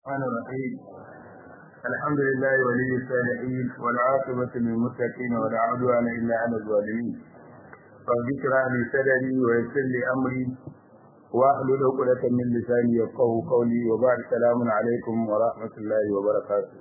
الرحمن الرحيم الحمد لله ولي الصالحين والعاقبة للمتقين ولا عدوان إلا على الظالمين رب اشرح لي صدري ويسر لي أمري واحلل عقدة من لساني يفقهوا قولي وبعد السلام عليكم ورحمة الله وبركاته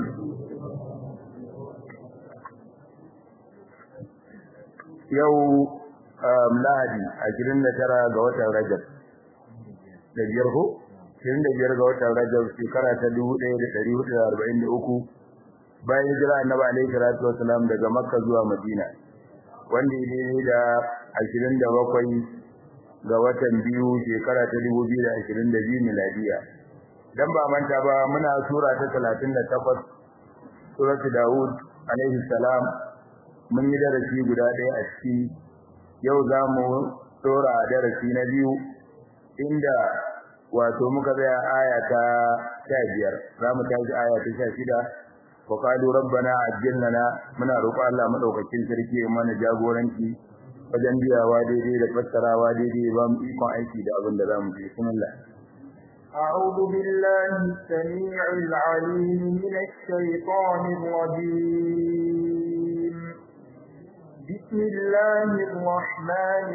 yau lahadi ashirin da tara ga watan rajab da biyar ko ashirin da biyar ga watan rajab shekara ta dubu ɗaya da ɗari hudu da arba'in da uku bayan hijira annabi alaihi salatu wasalam daga makka zuwa madina wanda ya daidai da ashirin da bakwai ga watan biyu shekara ta dubu biyu da ashirin da biyu miladiya dan ba manta ba muna sura ta talatin da takwas suratu dawud alaihi salam mun yi darasi guda ɗaya a ciki yau za mu tsora darasi na biyu inda wato muka tsaya aya ta sha biyar za mu tashi aya ta sha shida wa qalu rabbana ajjil lana muna roƙo Allah madaukakin sarki ya mana jagoranci wajen biyawa daidai da fassarawa daidai ba mu ikon aiki da abin da za mu yi bismillah أعوذ بالله السميع العليم من الشيطان الرجيم بسم الله الرحمن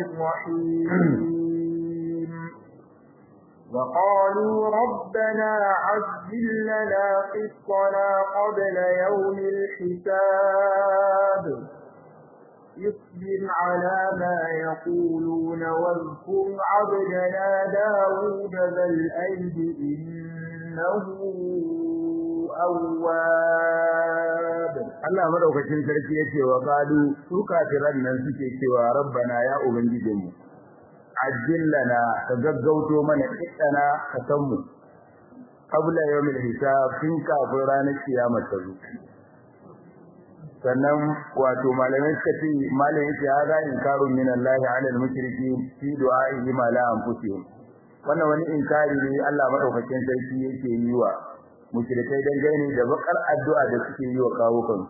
الرحيم وقالوا ربنا عجل لنا قسطنا قبل يوم الحساب اصبر على ما يقولون واذكر عبدنا داود ذا الأيد إنه أواب Allah madaukakin sarki yace wa qalu su kafiran nan suke cewa rabbana ya ubangijinmu ajillana ka gaggauto mana kiddana ka san mu qabla yawmil hisab tun kafin ranar kiyama ta zo sannan wato malamai suka ce malamai yace hada inkarun min Allah ala al-mushriki fi du'a'ihi ma la anfusihim wannan wani inkari ne Allah madaukakin sarki yake yi wa mushrikai dangane da bakar addu'a da suke yi wa kawukan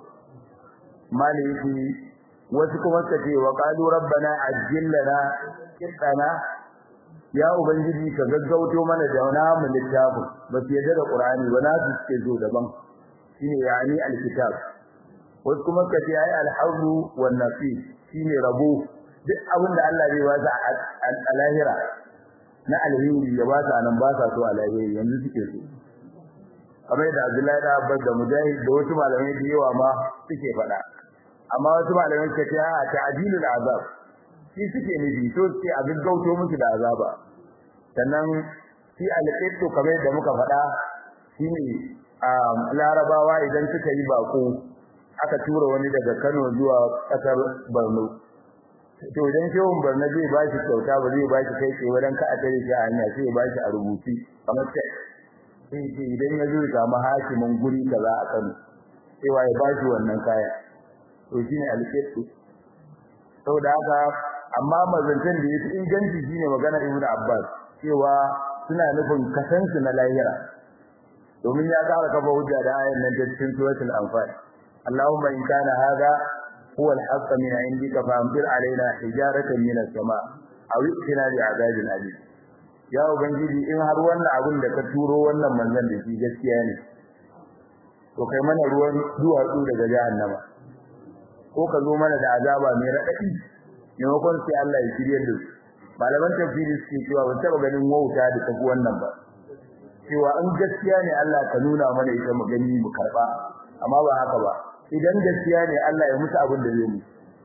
maliki wasu kuma suka ce wa qalu rabbana ajjil lana qitana ya ubangiji ka gaggauto mana da wani mu littafin ba su yadda da qur'ani ba na su suke zo daban shine yani alkitab wasu kuma suka ce ai alhawlu wan nasib shine rabo duk abin da Allah zai ba su a lahira na alheri ya ba su anan ba sa so a lahiri yanzu suke so kamar da Abdullahi da Abbas da Mujahid da wasu malamai da yawa ma suke faɗa amma wasu malamai suka ce a ta'dilul azab shi suke nufi to suke a gaggauto musu da azaba sannan shi alqittu kamar da muka faɗa shine larabawa idan suka yi bako aka tura wani daga Kano zuwa ƙasar Borno to idan shehun Borno zai ba shi kyauta ba zai ba shi kai tsaye wajen ka a tare shi a hanya sai ya ba shi a rubuci kamar sai sai idan ya zo ya samu hakimin guri kaza a Kano cewa ya bashi wannan kaya to shine alƙitu saboda haka amma mazantan da yake inganci shine magana Ibn Abbas cewa suna nufin kasansu na lahira domin ya ƙara kafa hujja da ayan nan ta cikin suratul anfal Allahumma in kana hadha huwa al-haqq min indika fa amtir alaina hijaratan min as-sama' aw itina bi'adabin alim ya ubangiji in har wannan abin da ka turo wannan manzon da shi gaskiya ne to kai mana ruwan duwatsu daga jahannama ko ka zo mana da azaba mai radadi maimakon sai Allah ya shirye da su malaman tafsiri suke cewa ban taba ganin wauta da tafi wannan ba cewa in gaskiya ne Allah ka nuna mana ita mu gani mu karba amma ba haka ba idan gaskiya ne Allah ya musu abin da zai mu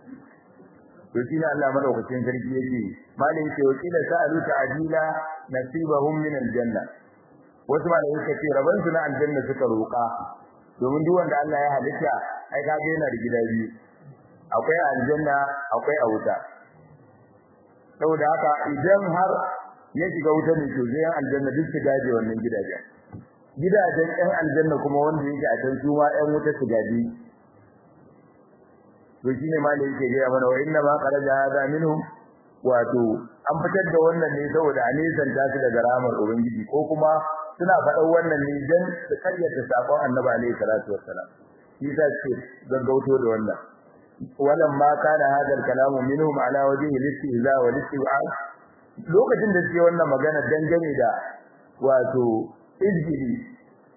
to shi ne Allah madaukakin sarki yake malin ce wakila sa'alu ta'dila nasibahum min aljanna wasu malai suka ce raban su na aljanna suka roka domin duk wanda Allah ya halitta ai kaga yana da gida biyu akwai aljanna akwai a wuta saboda haka idan har ya shiga wuta ne to zai aljanna duk su gaje wannan gidajen gidajen ɗan aljanna kuma wanda yake a can su ma ɗan wuta su gaje to shine malai yake ga mana wa inna ma qaraja hada minhum wato an fitar da wannan ne saboda a nisan ta su daga ramar ubangiji ko kuma suna faɗan wannan ne dan su karyata sakon annabi alaihi salatu wassalam shi ta ce gaggauto da wannan walam ma kana hadal kalamu minhum ala wajhi al-istihza wa al-istib'ad lokacin da suke wannan magana dangane da wato izgili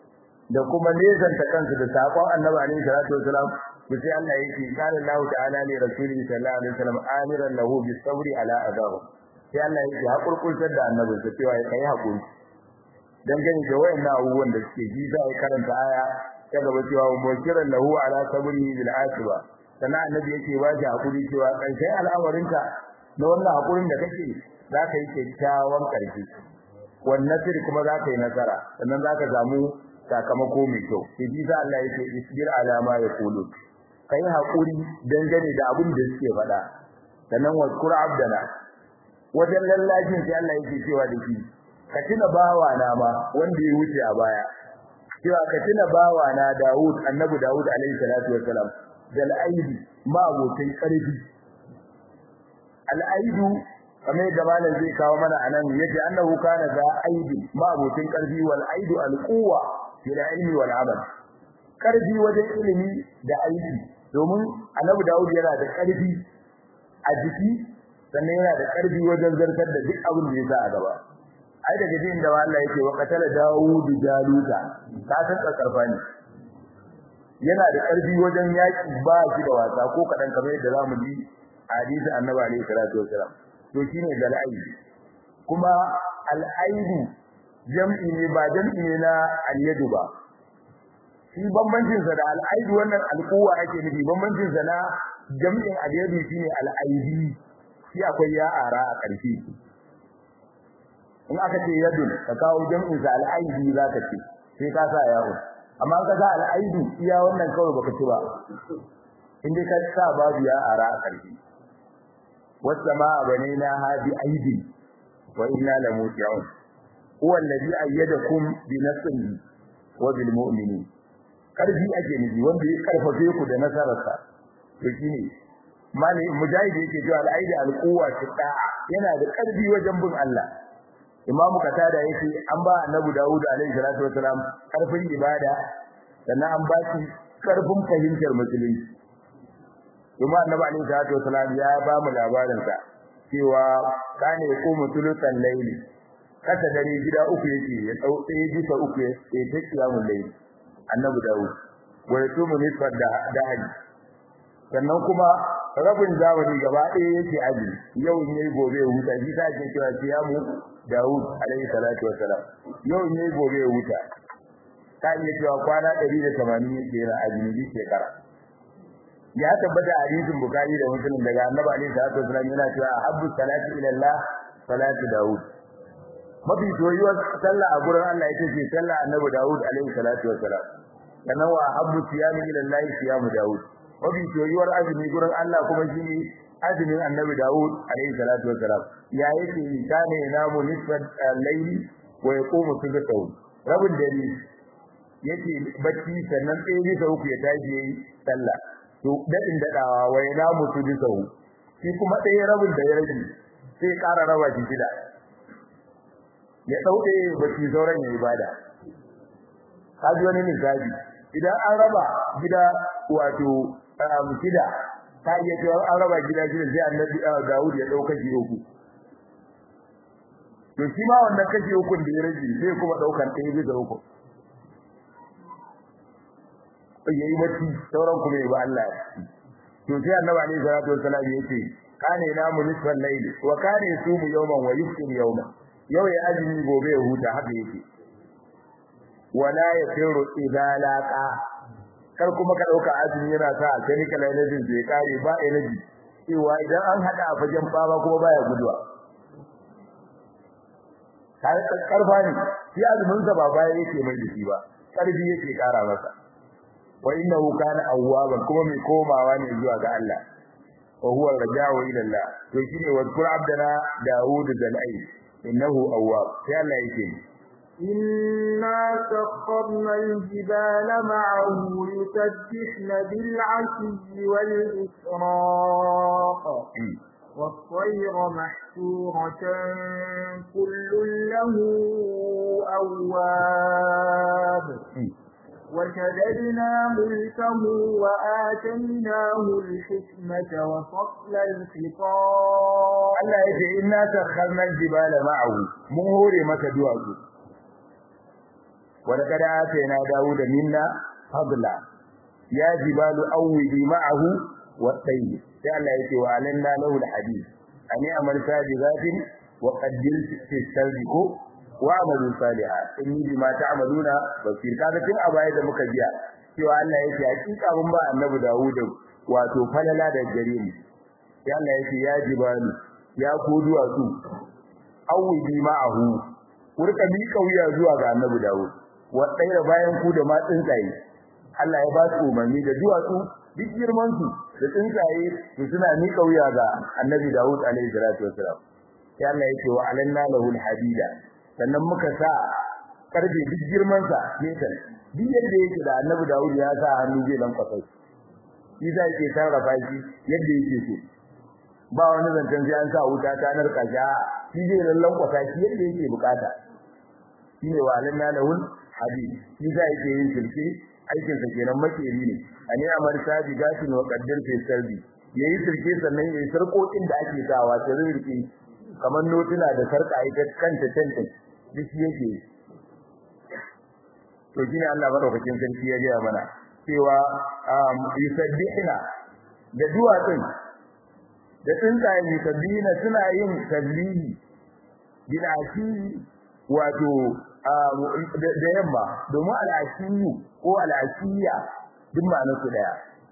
da kuma nesanta kansu da sakon annabi alaihi salatu wasalam to sai Allah yake qala Allah ta'ala li rasulihi sallallahu alaihi wasallam amiran lahu bis sabri ala adahu sai Allah yake hakurkurtar da annabi sa cewa ya kai hakuri dan gani da wayannan abubuwan da suke ji za a karanta aya ta gaba cewa mukiran lahu ala sabri bil asiba sannan annabi yake ba shi hakuri cewa karshen al'amarinka na wannan hakurin da kake za ka yi kyakkyawan karshe wannan sirri kuma za ka yi nasara sannan za ka samu sakamako mai kyau sai ji za Allah yake isbir ala ma yaqulu kai hakuri dangane da abin da suke faɗa sannan wazkur abdana wajen lallajin sai Allah yake cewa da shi ka tuna bawa na ma wanda ya wuce a baya cewa ka tuna bawa na Dawud annabi Dawud alaihi salatu wassalam dal aidi ma abokin karfi al aidu kamar yadda malam zai kawo mana anan yace annahu kana za aidi ma abokin karfi wal aidu al quwwa fil ilmi wal amal karfi wajen ilimi da aiki domin annabi Dawud yana da karfi a jiki sannan yana da karfi wajen zartar da duk abin da ya sa a gaba ai daga jin da Allah yake wa qatala Dawud jaluta ka san karfa ne yana da karfi wajen yaki ba shi da wasa ko kadan kamar yadda zamu ji hadisi annabi alaihi salatu wasalam to shine gal'aid kuma al'aidu jam'i ne ba jam'i ne na al-yadu ba shi bambancin sa da al'aidu wannan alquwa ake nufi bambancin sa na jam'in al-yadu shine al-aidi shi akwai ya ara a ƙarshe in aka ce yadun ka kawo jam'in sa al-aidi zaka ce sai ka sa yawo amma ka sa al-aidu iya wannan kawai baka ci ba in dai ka sa babu ya ara a ƙarshe والسماء بنيناها بأيد وإنا لموسعون هو الذي أيدكم بنصره وبالمؤمنين karfi ake nufi wanda ya karfafe ku da nasararsa to shine mali mujahid yake cewa al-aidi al-quwwa da'a yana da karfi wajen bin Allah imam katada yake an ba annabi Dawud alaihi salatu wasalam karfin ibada sannan an ba shi karfin fahimtar musulunci kuma annabi alaihi salatu wasalam ya ba mu labarin sa cewa kane yaqumu tulutan layli kasa dare gida uku yake ya dau ɗaya bisa uku ya ta kiyamul layli annabi Dawud wa yasumu nisfat da dahaji sannan kuma rabin zamani gaba ɗaya yake aji yau ne gobe huta shi ta ce cewa kiyamu Dawud alaihi salatu wasalam yau ne gobe huta ta iya cewa kwana 180 yake yana aji shekara ya tabbata a hadisin Bukhari da Muslim daga Annabi alaihi salatu wasallam yana cewa ahabbu salati ila Allah salatu Dawud mafi soyuwar sallah a gurin Allah ita ce sallah Annabi Dawud alaihi salatu wasallam sannan wa ahabbu siyami ila Allah siyamu Dawud mafi soyuwar azumi gurin Allah kuma shine azumin Annabi Dawud alaihi salatu wasallam ya yake kana namu nisfat layli wa yaqumu sujudatahu rabin dare yake bacci sannan tsaye bisa uku ya tashi yayi sallah to dadin dadawa wai na mutu bisahu shi kuma ɗaya rabin da ya rage sai ƙara raba shi shida ya dauke baki sauran ya ibada kaji wani misali idan an raba gida wato shida ta iya cewa an raba gida shida sai annabi Dawud ya dauka shi uku to shi ma wannan kashi uku da ya rage sai kuma daukan ɗaya bisa uku yayi bacci sauran kuma ba Allah to sai annabi alaihi salatu wassalam yace kana namu nisfal layl wa kana yasumu yawman wa yuftir yawman yau ya azumi gobe ya huta haka yake wala yafiru idza laqa kar kuma ka dauka azumi yana sa chemical energy zai kare ba energy cewa idan an hada a fagen baba kuma baya guduwa kai karfa ne shi azumin sa ba baya yake mai dashi ba karfi yake kara masa wa innahu kana awwaban kuma mai komawa ne zuwa ga Allah wa huwa raja'u ila Allah to shine wa qul abdana daud zalai innahu awwab sai Allah yake إنا سخرنا الجبال معه يسبحن بالعشي والإسراء والطير محشورة كل له أواب وشددنا ملكه وآتيناه الحكمة وفصل الخطاب Allah ya ce inna sakharna al-jibala ma'ahu mun hore maka duwatsu wa laqad atayna dawuda minna fadla ya jibalu awwibi ma'ahu wa tayy sai Allah yake wa alanna lahu alhadid ani amal sabiqatin wa qaddir fi sardiku wa amalu salihat inni bima ta'maluna basir kaga tun a baya da muka biya cewa Allah yake hakika mun ba annabi Dawud wato falala da gare mu sai Allah yake ya jibalu ya ku duwatsu awwibi ma'ahu kurka mi kauya zuwa ga annabi Dawud wa tsaira bayan ku da ma tsuntsaye Allah ya ba su umarni da duwatsu duk girman su da tsuntsaye su suna mi kauya ga annabi Dawud alaihi salatu wassalam sai Allah yake wa alanna lahu alhadida sannan muka sa karbe duk girman sa metal duk yadda yake da annabi Dawud ya sa hannu zai lan kwasai shi zai ke sarrafa shi yadda yake so ba wani zancen sai an sa wuta ta narka shi shi zai lallan kwasa shi yadda yake bukata shine wa alanna lahu hadid shi zai ke yin shirki aikin sa kenan makeri ne ani amar sabi gashin wa qaddar fi sarbi yayi sirke sannan yayi sarkokin da ake sawa ta rirki kamar notuna da sarka ita kanta tanta duk yake to shine Allah madaukakin sarki ya ga mana cewa yusabbihuna da duwatsun da tsuntsaye yusabbihuna suna yin tasbihi bil ashi wato da yamma domin al'ashiyu ko al'ashiya duk ma'anar su daya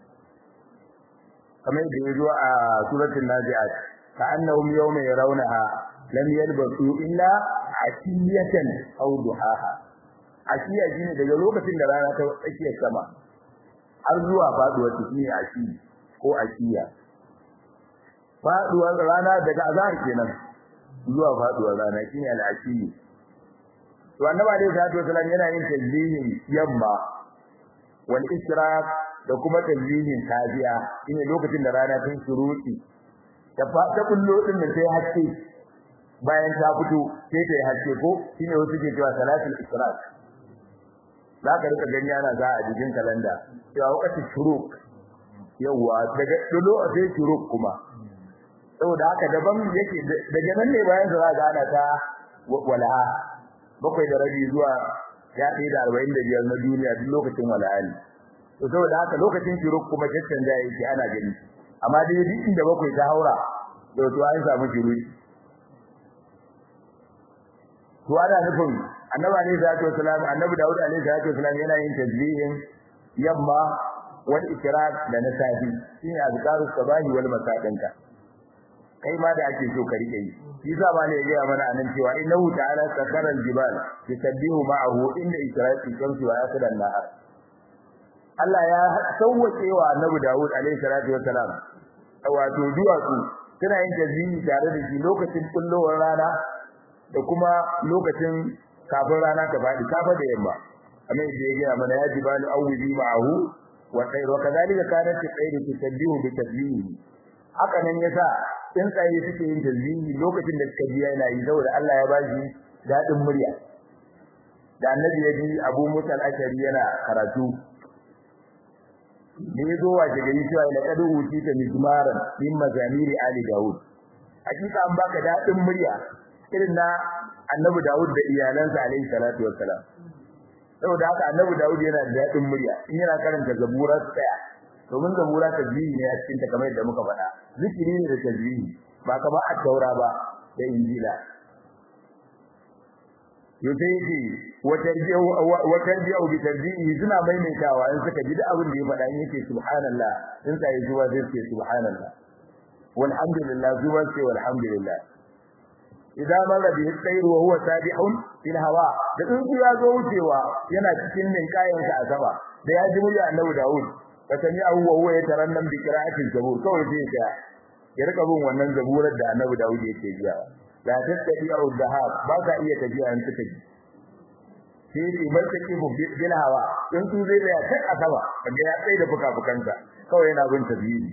kamar da ya zo a suratul nazi'at ka annahum yawma yarawnaha lam yalbasu illa ashiyatan aw duhaha ashiya shine daga lokacin da rana ta tsakiyar sama har zuwa faduwar ta shine ashi ko ashiya faduwar rana daga azhar kenan zuwa faduwar rana shine al-ashiyu to annabi alaihi salatu wasallam yana yin tasbihin yamma wal ishraq da kuma tasbihin safiya shine lokacin da rana ta shuruti ta ta kullo din da sai haske bayan ta fito sai ta yi haske ko shine wasu ke cewa salatul ishraq zaka rika gani ana za a jikin kalanda cewa wakati shuruk yawa daga dulo sai shuruk kuma saboda haka daban yake daga nan ne bayan za ga ana ta wala'a bakwai da rabi zuwa ya ɗaya da arba'in da biyar na duniya duk lokacin wala'ali to saboda haka lokacin shiruk kuma caccan da yake ana gani amma dai duk inda bakwai ta haura to to an samu shiruki to ana nufin annabi alaihi salatu wasalam annabi daud alaihi salatu wasalam yana yin tasbihin yamma wal ikrar da na safi shine azkarus sabahi wal masadinka kai ma da ake so ka rike yi shi yasa ba ne ya mana anan cewa innahu ta'ala sakara al-jibal yusabbihu ma'ahu inda isra'i shamsi wa yasra an-nahar Allah ya sauwake wa Annabi Dawud alaihi salatu wassalam wato duwatsu suna yin tasbihi tare da shi lokacin kullowar rana da kuma lokacin kafin rana ta faɗi kafa da yamma amma yadda ya gaya mana ya jibalu awwibi ma'ahu wa sayr wa kadhalika kanat tsayru tusabbihu bi tasbihi haka nan yasa tsuntsaye suke yin tasbihi lokacin da suka ji yana yi saboda Allah ya ba shi dadin murya da annabi ya ji Abu Musa al-Ashari yana karatu ne yazo waje gari cewa la qad utita mizmaran min mazamiri ali daud hakika an baka dadin murya irin na annabi Dawud da iyalansa alaihi salatu wassalam saboda haka annabi Dawud yana da dadin murya in yana karanta zabura tsaya domin zabura tasbihi ne a cikin ta kamar yadda muka faɗa zikiri ne da tasbihi ba kamar at-taura ba da injila yace yake wa tarbiyu wa tarbiyu bi tarbiyi suna maimaitawa in suka ji da abin da ya faɗa in yake subhanallah in sai zuwa zai ce subhanallah walhamdulillah zuwa sai walhamdulillah idan marra bi sayr wa huwa sabihun fil hawa da in ya zo wucewa yana cikin min kayansa a sama da ya ji murya annabi Dawud fasani abu wa huwa yatarannam bi qira'atil zabur kawai sai ya ya rika bin wannan zaburar da annabi Dawud yake jiya la tattabi au dahab ba ka iya tafiya in suka ji sai ya martaki bil hawa in su zai da ta asaba kaga ya tsaye da fuka-fukansa kawai yana bin tabiyi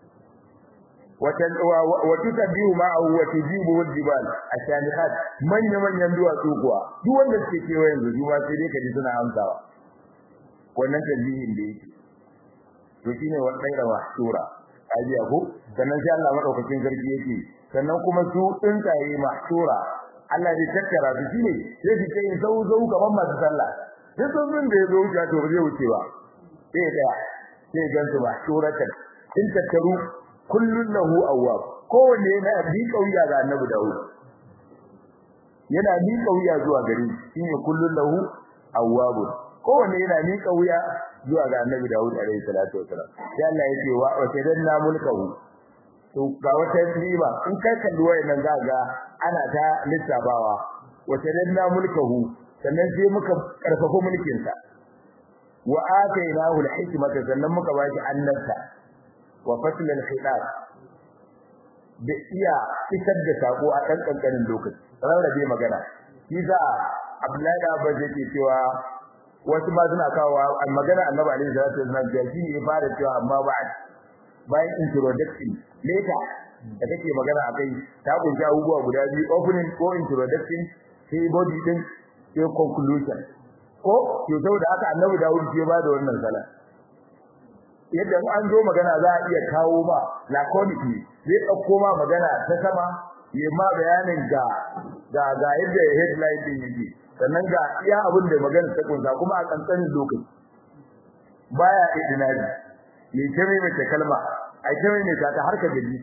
وتتبيه معه وتجيبه الجبال الشامخات من يمن يندوا kuwa duk wanda suke kewa yanzu juma sai dai kaji suna amsawa wannan tabihin da yake to shine wannan da mahsura aji ko sannan sai Allah madaukakin sarki yake sannan kuma su tsuntsaye mahsura Allah zai tattara su shine sai su kai zau zau gaban masu sallah duk sun da ya zo wuce to ba zai wuce ba sai da sai gansu ba suratan in tattaru kullun lahu awwab kowanne yana bi kauya ga annabi Dawud yana bi kauya zuwa gare shi shine kullun lahu awwab kowanne yana bi kauya zuwa ga annabi Dawud alaihi salatu wasalam sai Allah ya ce wa wajadanna mulkahu to ga wata riba in kai kalli wayannan za ga ana ta lissabawa wajadanna mulkahu sannan sai muka karfafa mulkin sa wa atainahu al-hikmata sannan muka bashi annabta wa fasl al-khitab da iya isar da sako a kan kankanin lokaci rarrabe magana shi za Abdullahi da Abbas yake cewa wasu ba suna kawo magana Annabi alaihi salatu wasallam da shi ne fara cewa amma ba'd bayan introduction later da kake magana akai ta kunshi abubuwa guda biyu opening ko introduction sai body din sai conclusion ko to saboda haka Annabi Dawud ya ba da wannan sala yadda an zo magana za a iya kawo ma laconically zai dauko ma magana ta sama ya ma bayanin ga ga ga yadda headline din yake sannan ga iya abin da magana ta kunsa kuma a kankanin lokaci baya idinari ne ta mai mace kalma ai ta mai ta har ka gaji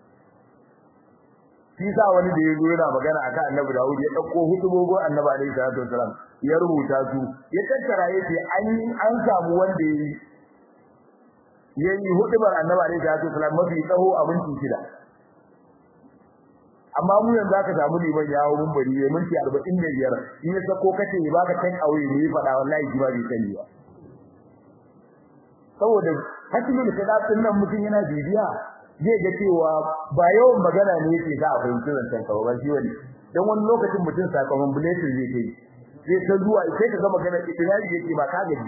shi sa wani da yazo yana magana akan Annabi Dawud ya dauko hutubogo Annabi alaihi salatu wasalam ya rubuta su ya tattara yace an an samu wanda yayi yayi hutubar Annabi alaihi salatu wasalam mafi tsaho a minti shida amma mu yanzu aka samu liman ya hawo mumbari ya minti 45 in ya sako kace ya baka tan aure ne ya fada wallahi ji ba bai sani ba saboda hakimul kadatin nan mutun yana bibiya zai ga cewa ba yawan magana ne yake sa a fahimci zancen ka ba shi wani dan wani lokacin mutum sakamakon bulletin zai kai zai ta zuwa sai ka ga magana itinari yake ba ka gaji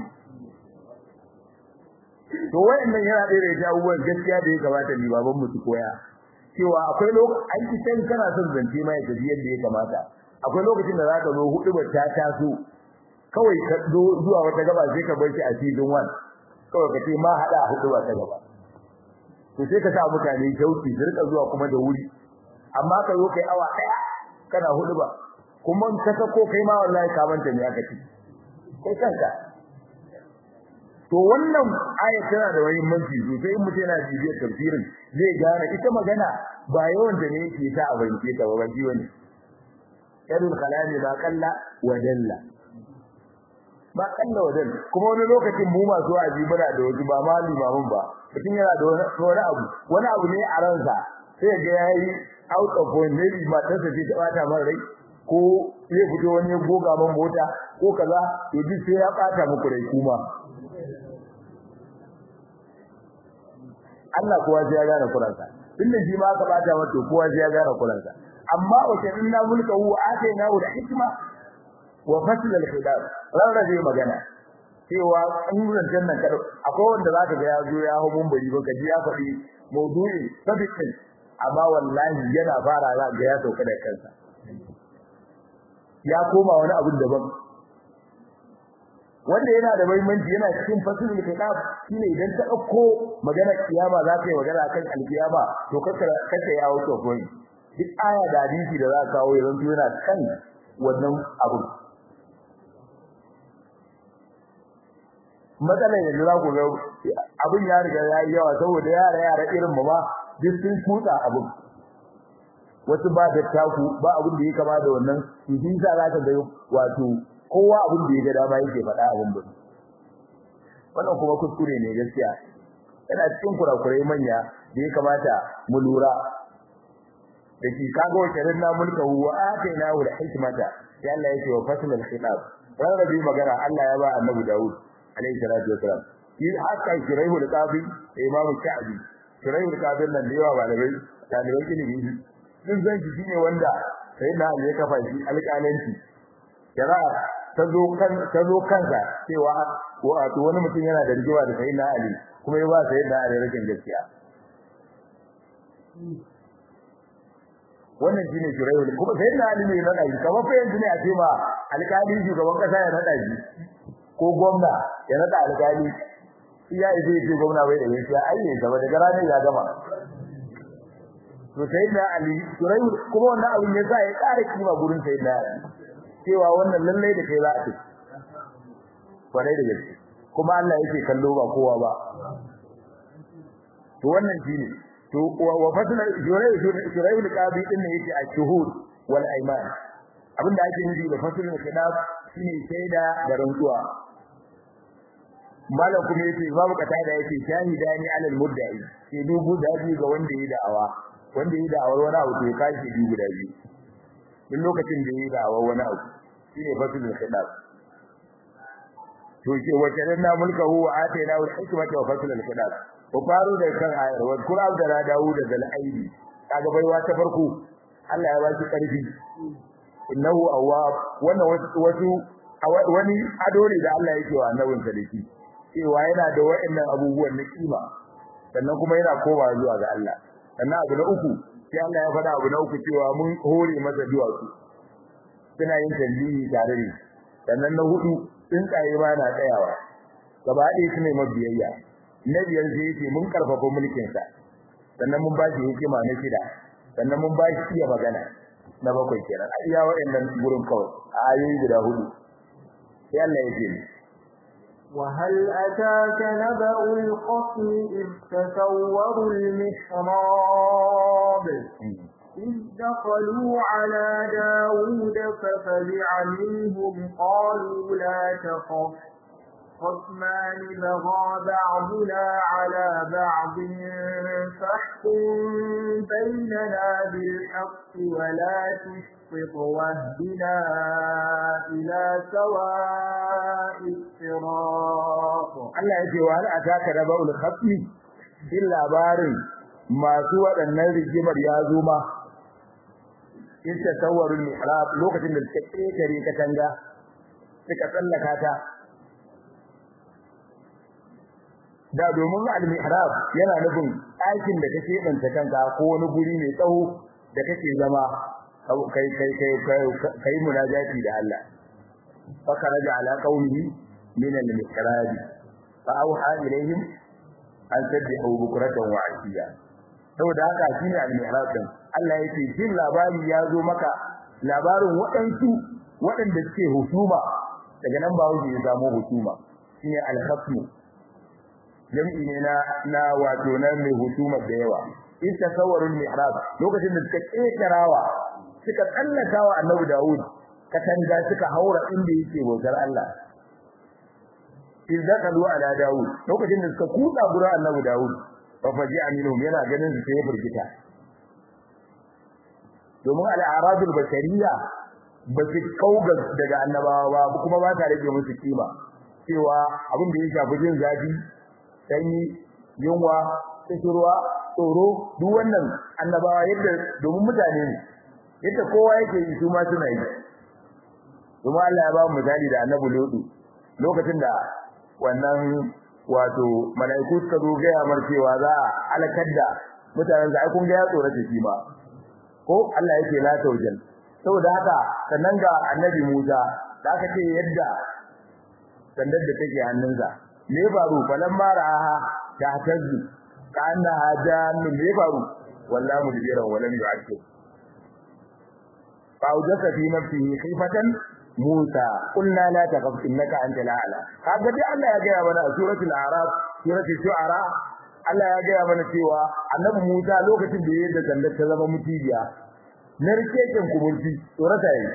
to wayannan yana da da abubuwan gaskiya da ya kamata ni baban mu su koya cewa akwai lokacin an ki san kana son zance mai gaji yadda ya kamata akwai lokacin da zaka zo hudu ba ta taso kawai ka zo zuwa wata gaba sai ka bar shi a season 1 kawai ka ce ma hada hudu ba ta gaba to sai ka sa mutane shauki su rika zuwa kuma da wuri amma ka zo kai awa daya kana hudu ba kuma ka sako kai ma wallahi ka manta ne aka ci kai kanka to wannan aya tana da muhimmanci sosai in mutum yana bibiyar tafsirin zai gane ita magana ba yawan da ne yake ta abince ta ba ji wani yarul kalami ba kalla wa dalla ba kalla wa dalla kuma wani lokacin mu masu aji muna da wasu ba ma limamin ba mutum yana da wani abu wani abu ne a ransa sai ga yayi out of point ne ba ta sai ta bata man rai ko zai fito wani ya goga man mota ko kaza to duk sai ya bata muku rai kuma Allah kowa sai ya gane kuransa tunda shi ma ka bata wato kowa sai ya gane kuransa amma wace inna mulka hu atayna hu hikma wa fasl al-khilaf rarrabe magana cewa in zancen nan kada akwai wanda zaka ga ya zo ya hawo mumbari ba kaji ya faɗi maudu'i sabiqin amma wallahi yana fara za ga ya sauka da kansa ya koma wani abu daban wanda yana da muhimmanci yana cikin fasilul kitab shine idan ta dauko magana kiyama za ka yi magana kan alkiyama to kaka kaka ya wuce koyi duk aya da hadisi da za ka kawo yanzu yana kan wannan abu matsalar yanzu za ku ga abin ya riga ya yi yawa saboda yara yara irin mu ma duk sun kutsa abin wasu ba da taku ba abin da ya kama da wannan shi sa za ka ga wato kowa abin da ya ga dama yake faɗa abin ba wannan kuma kuskure ne gaskiya yana cikin kurakurai manya da ya kamata mu lura da shi kaga wace rinna mulka wa ataina wa hikmata sai Allah yake wa fasl al khitab rarrabi magana Allah ya ba annabi Dawud alaihi salatu wasalam shi haka shiraihul qabi imamu sha'bi shiraihul qabi nan da yawa malamai talibai ilimi sun san shi shine wanda sai na ya kafa shi alƙalanci shari'a ta zo kan ta zo kansa cewa wato wani mutum yana da rigewa da sayyidina Ali kuma ya ba sayyidina Ali rashin gaskiya wannan shine shiraihul kuma sayyidina Ali ne na dai kamar fa yanzu ne a ce ma alƙali shugaban kasa ya nada shi ko gwamna ya nada alƙali iya ije ce gwamna bai da gaskiya ai ne gaba daga ranar ya gama to sayyidina Ali shiraihul kuma wannan abin ya sa ya ƙara kima gurin sayyidina Ali cewa wannan lallai da kai za a ce kwarai da gaske kuma Allah yake kallo ba kowa ba to wannan shine to wa fasla jurai jurai al-qabi din ne yake al-shuhud wal ayman abinda ake nufi da faslul khilaf shine shaida da rantsuwa malam kuma yace babu kata da yake shahidani alal mudda'i sai dubu da biyu ga wanda yayi da'awa wanda yayi da'awar wani abu to ya kashi dubu da biyu duk lokacin da yayi da'awar wani abu shine faslul khilaf to ke wace na mulkahu wa atayna al hikmata wa faslul khilaf ku faro da kan ayar wa Qur'an da na dawo da zal'aidi kaga baiwa ta farko Allah ya baki karfi innahu awwab wannan wasu wani ado ne da Allah yake wa annabin sa dake cewa yana da wa'annan abubuwan na kima sannan kuma yana kowa zuwa ga Allah sannan abu na uku sai Allah ya faɗa abu na uku cewa mun hore masa duwatsu suna yin tambihi tare ne sannan na hudu tsuntsaye ma na tsayawa gaba ɗaya su ne mabiyayya na biyar sai yake mun karfafa mulkin sa sannan mun bashi hikima na shida sannan mun bashi iya magana na bakwai kenan a iya waɗannan gurin kawai a ayoyi guda hudu sai Allah ya ce وهل أتاك نبأ الخصم إذ تسوروا المحراب إذ دخلوا على داود ففزع منهم قالوا لا تخف خصمان بغى بعضنا على بعض فاحكم بيننا بالحق ولا تشطط واهدنا إلى سواء الصراط Allah yake wa hal ataka rabaul khatmi in labarin masu waɗannan rigimar ya zo ma in tasawwarul mihrab lokacin da suka kekare katanga suka tsallaka ta da domin al-mihrab yana nufin ɗakin da kake danta kanka ko wani guri mai tsawo da kake zama kai kai kai kai munajati da Allah fa kharaja ala qaumihi min al-mihrab fa auha ilayhim an tabbihu bukratan wa ashiya saboda haka shine al-mihrab din Allah yake jin labari ya zo maka labarin waɗansu waɗanda suke husuma daga nan ba wuce ya samu husuma shine al-khasmu jam'i ne na na wato na mai hutumar da yawa in tasawwarul mihrab lokacin da suka kekarawa suka tsallaka wa annabi Dawud katanga suka haura inda yake bautar Allah in dakalu ala Dawud lokacin da suka kuda gurin annabi Dawud fa faji aminum yana ganin su sai burgita domin al-aradul basariya ba su kauga daga annabawa ba kuma ba ta rage musu kima cewa abin da ya shafi jin zafi sanyi yunwa kishirwa tsoro duk wannan annabawa yadda domin mutane ne yadda kowa yake yi su ma suna yi kuma Allah ya ba mu misali da annabi Lutu lokacin da wannan wato malaiku suka zo ga yamar cewa za a alakar da mutanen da ai kun ga ya tsorata shi ma ko Allah yake la tawjal saboda haka sannan ga annabi Musa da aka ce yadda sandar da take hannunsa me ya faru falan maraha ta tazzu kana hajannu me ya faru wallahi mudbira walam yu'aqib fa wajaka fi nafsihi khifatan Musa qulna la takhaf innaka antal a'la kaga dai Allah ya gaya mana a suratul a'raf suratul shu'ara Allah ya gaya mana cewa annabi Musa lokacin da yayin da sandar ta zama mutijiya narkeken kuburci tsorata yi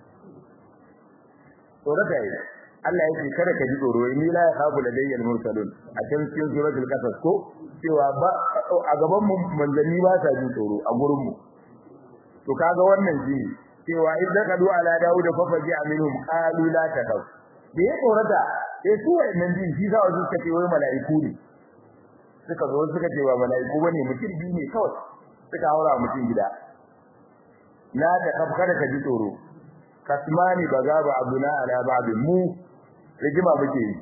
tsorata yi Allah yake kada ka ji tsoro ni la yakhafu ladayya al-mursalun a cikin cikin suratul qasas ko cewa ba a gaban mu manzanni ba sa jin tsoro a gurin mu to kaga wannan shi cewa idan kadu ala daud fa faji aminhum qalu la takaw da ya tsorata sai su wannan jin shi za su suka ce wai mala'iku ne suka zo suka ce ba mala'iku bane mutum biyu ne kawai suka haura mutum gida la ta kada ka ji tsoro kasmani baga ba abuna ala babin mu rigima muke yi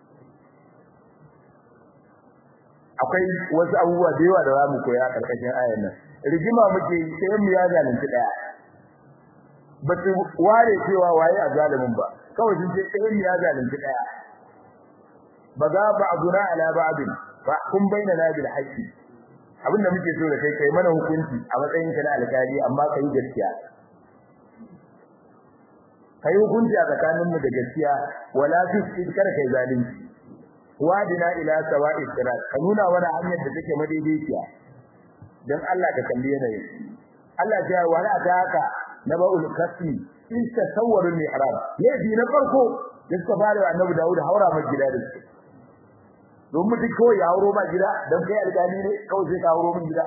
akwai wasu abubuwa da yawa da zamu koya karkashin ayar nan rigima muke yi sai mu ya zalunci daya ba su ware cewa waye a zalimin ba kawai sun ce sai mu ya zalunci daya baga ba abuna ala babin fa kun bainana bil haqqi abinda muke so da kai kai mana hukunci a matsayin ka na alkali amma kai gaskiya kai hukunci a tsakanin mu da gaskiya wala tusqit kar kai zalunci wadina ila sawa'i sirat ka nuna wani hanyar da take madaidaiciya dan Allah ka kalli yanayi Allah ya ce wala ataka naba'ul kasmi in tasawwaru al-mi'rab yaji na farko da suka fara annabi Dawud haura mai gida da su don mutum kawai ya hauro ma gida don kai alƙali ne kawai sai ka hauro min gida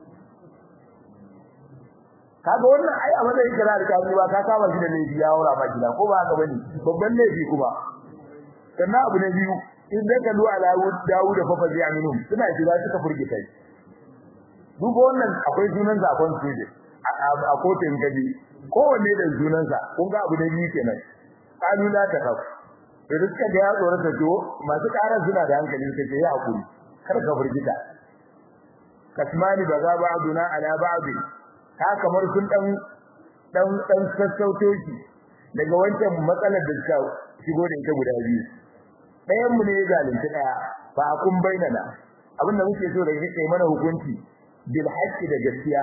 kaga wannan ai a matsayin kira alƙali ba ka kama shi da laifi ya haura ma gida ko ba haka bane babban laifi kuma sannan abu na biyu in da kalu ala Dawud fa fa aminu suna shiga suka furgita shi duk wannan akwai sunan zakon su a kotun gabi kowanne da sunansa kun ga abu da biyu kenan kalu la ta kafu da suka ga ya tsorata to masu karar suna da hankali suka ce ya hakuri kar ka furgita kasmani baza ba'duna ala ba'd ka kamar sun dan dan dan sassauto shi daga wancan matsalar da suka shigo da ita guda biyu ɗayan mu ne ya zalunci daya fa akun bainana abinda muke so da yake mana hukunci bil haqqi da gaskiya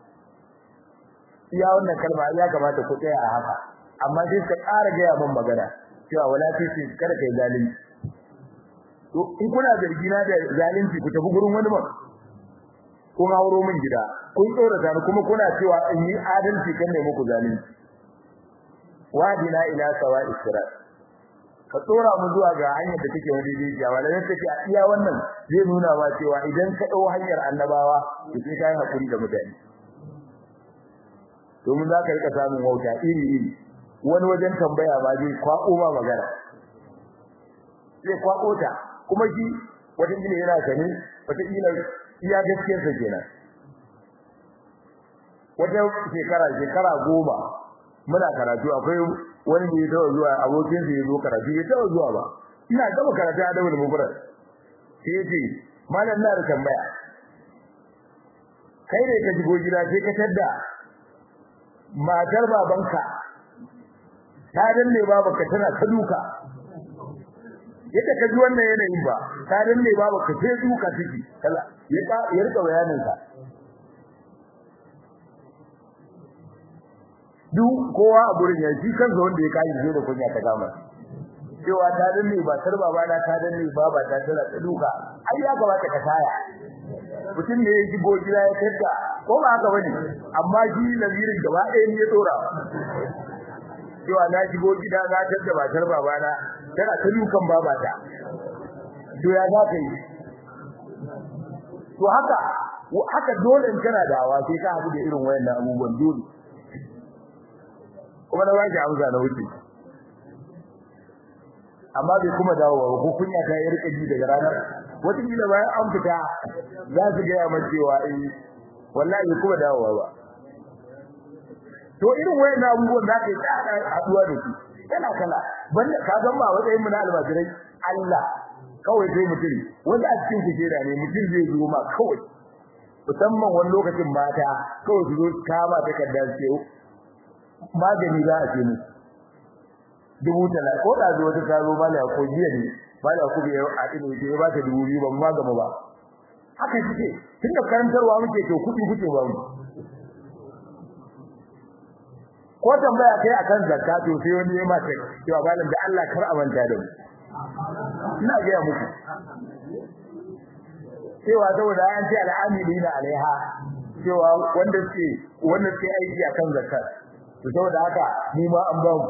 iya wannan kalma ya kamata ku tsaya a haka amma sai ka ƙara ga mun magana cewa wala tisi kada kai zalunci to in kuna zargi na da zalunci ku tafi gurin wani ba kun hauro min gida kun tsorata ni kuma kuna cewa in yi adalci kan ne muku zalunci wadina ila sawa'i sirat ka tsora mu zuwa ga hanyar da take wani rijiya wallahi take a iya wannan zai nuna ma cewa idan ka dau hanyar annabawa to sai kai hakuri da mutane domin za ka rika samun wauta iri iri wani wajen tambaya ba zai kwako ma magana zai kwako ta kuma shi wata kila yana sani wata kila iya gaskiyar sa kenan wata shekara shekara goma muna karatu akwai wani da ya taɓa zuwa abokin sa ya zo karatu ya taɓa zuwa ba ina gaba karatu a dawul mubrak sai ya ce malam na da tambaya kai ne ka shigo gida sai ka tadda matar babanka ta danne babanka tana ta duka yadda ka ji wannan yanayin ba ta danne babanka sai duka take kala ya ya rika bayanin ka duk kowa a gurin ya shi kansa wanda ya kai zai da kunya ta gama cewa ta danne ba tar baba na ta danne baba ta tana ta duka ai ya kamata ka taya mutum ne ya shigo gida ya tadda ko ba haka bane amma shi lazirin gaba ɗaya ne ya dora cewa na shigo gida na tadda ba tar baba na tana ta dukan baba ta to ya za ka yi to haka haka dole in kana dawa sai ka haɗu da irin wayannan abubuwan dole kuma na baki amsa na wuce amma bai kuma dawowa ko kunya ta yi rika ji daga ranar wata kila bayan an fita za su ga mai cewa eh wallahi bai kuma dawowa ba to irin wayannan abubuwan za ka yi tsada haduwa da su kana kala banda ka san ba matsayin mu na almajirai Allah kawai sai mutum wanda a cikin ku jera ne mutum zai zo ma kawai musamman wani lokacin mata kawai su zo kama takardar ce magani za a ce musu dubu tala ko da zo ta karo mala ko jiya ne mala ko bai a ina ce ba ta dubu biyu ban ma gama ba haka kike tunda karantarwa muke to kudi kuke ba mu ko tambaya kai akan zakka to sai wani ya mata cewa malam da Allah kar a manta da mu ina ga ya muku cewa saboda an ce al'amilina alaiha cewa wanda suke wanda suke aiki akan zakka to saboda haka mu ma an ba mu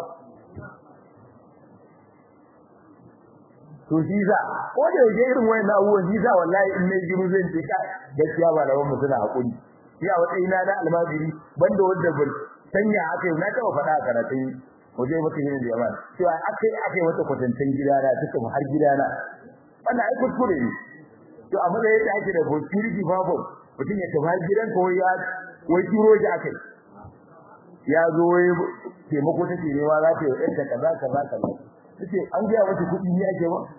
to shi za ko da yake irin wayannan abubuwan shi za wallahi in nayi jiru zan ce kai gaskiya ba da mu suna hakuri shi a wata ina da almajiri banda wanda ban sanya aka yi na taba faɗa a karatun waje mutum yin jama'a cewa akai akai wata kwatantan gidana suka mu har gidana wannan ai kuskure ne to a matsayin da ake da security babu mutum ya tafi har gidan ko ya wai turo shi akai ya zo wai taimako take ne ma za ta yi ɗanta kaza kaza kaza take an gaya mata kuɗi ne ake ba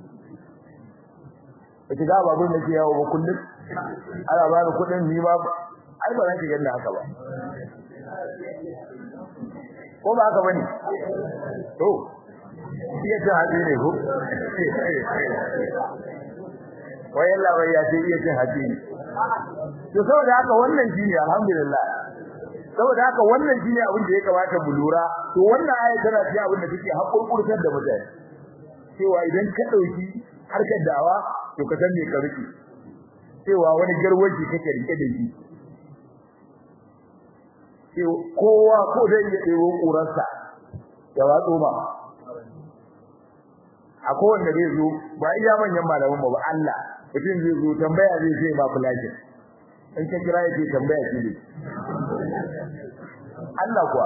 kace ga babun da ke yawo ba kullum ana ba ni kuɗin ni ba ai ba za ki ganna haka ba ko ba haka bane to iya ta haɗe ne ko wai Allah bai ya ce iya cin haɗe ne to saboda haka wannan shine alhamdulillah saboda haka wannan shine abin da ya kamata mu lura to wannan aya tana cikin abin da take hakurkurtar da mutane cewa idan ka dauki harkar dawa to ka san me ka rike cewa wani garwaji kake rike da shi kowa ko zai iya ɗebo ƙurarsa ya watso ma akwai wanda zai zo ba iya manyan malaman ba Allah mutum zai zo tambaya zai sai ba fulajin in ka kira yake tambaya shi ne Allah kuwa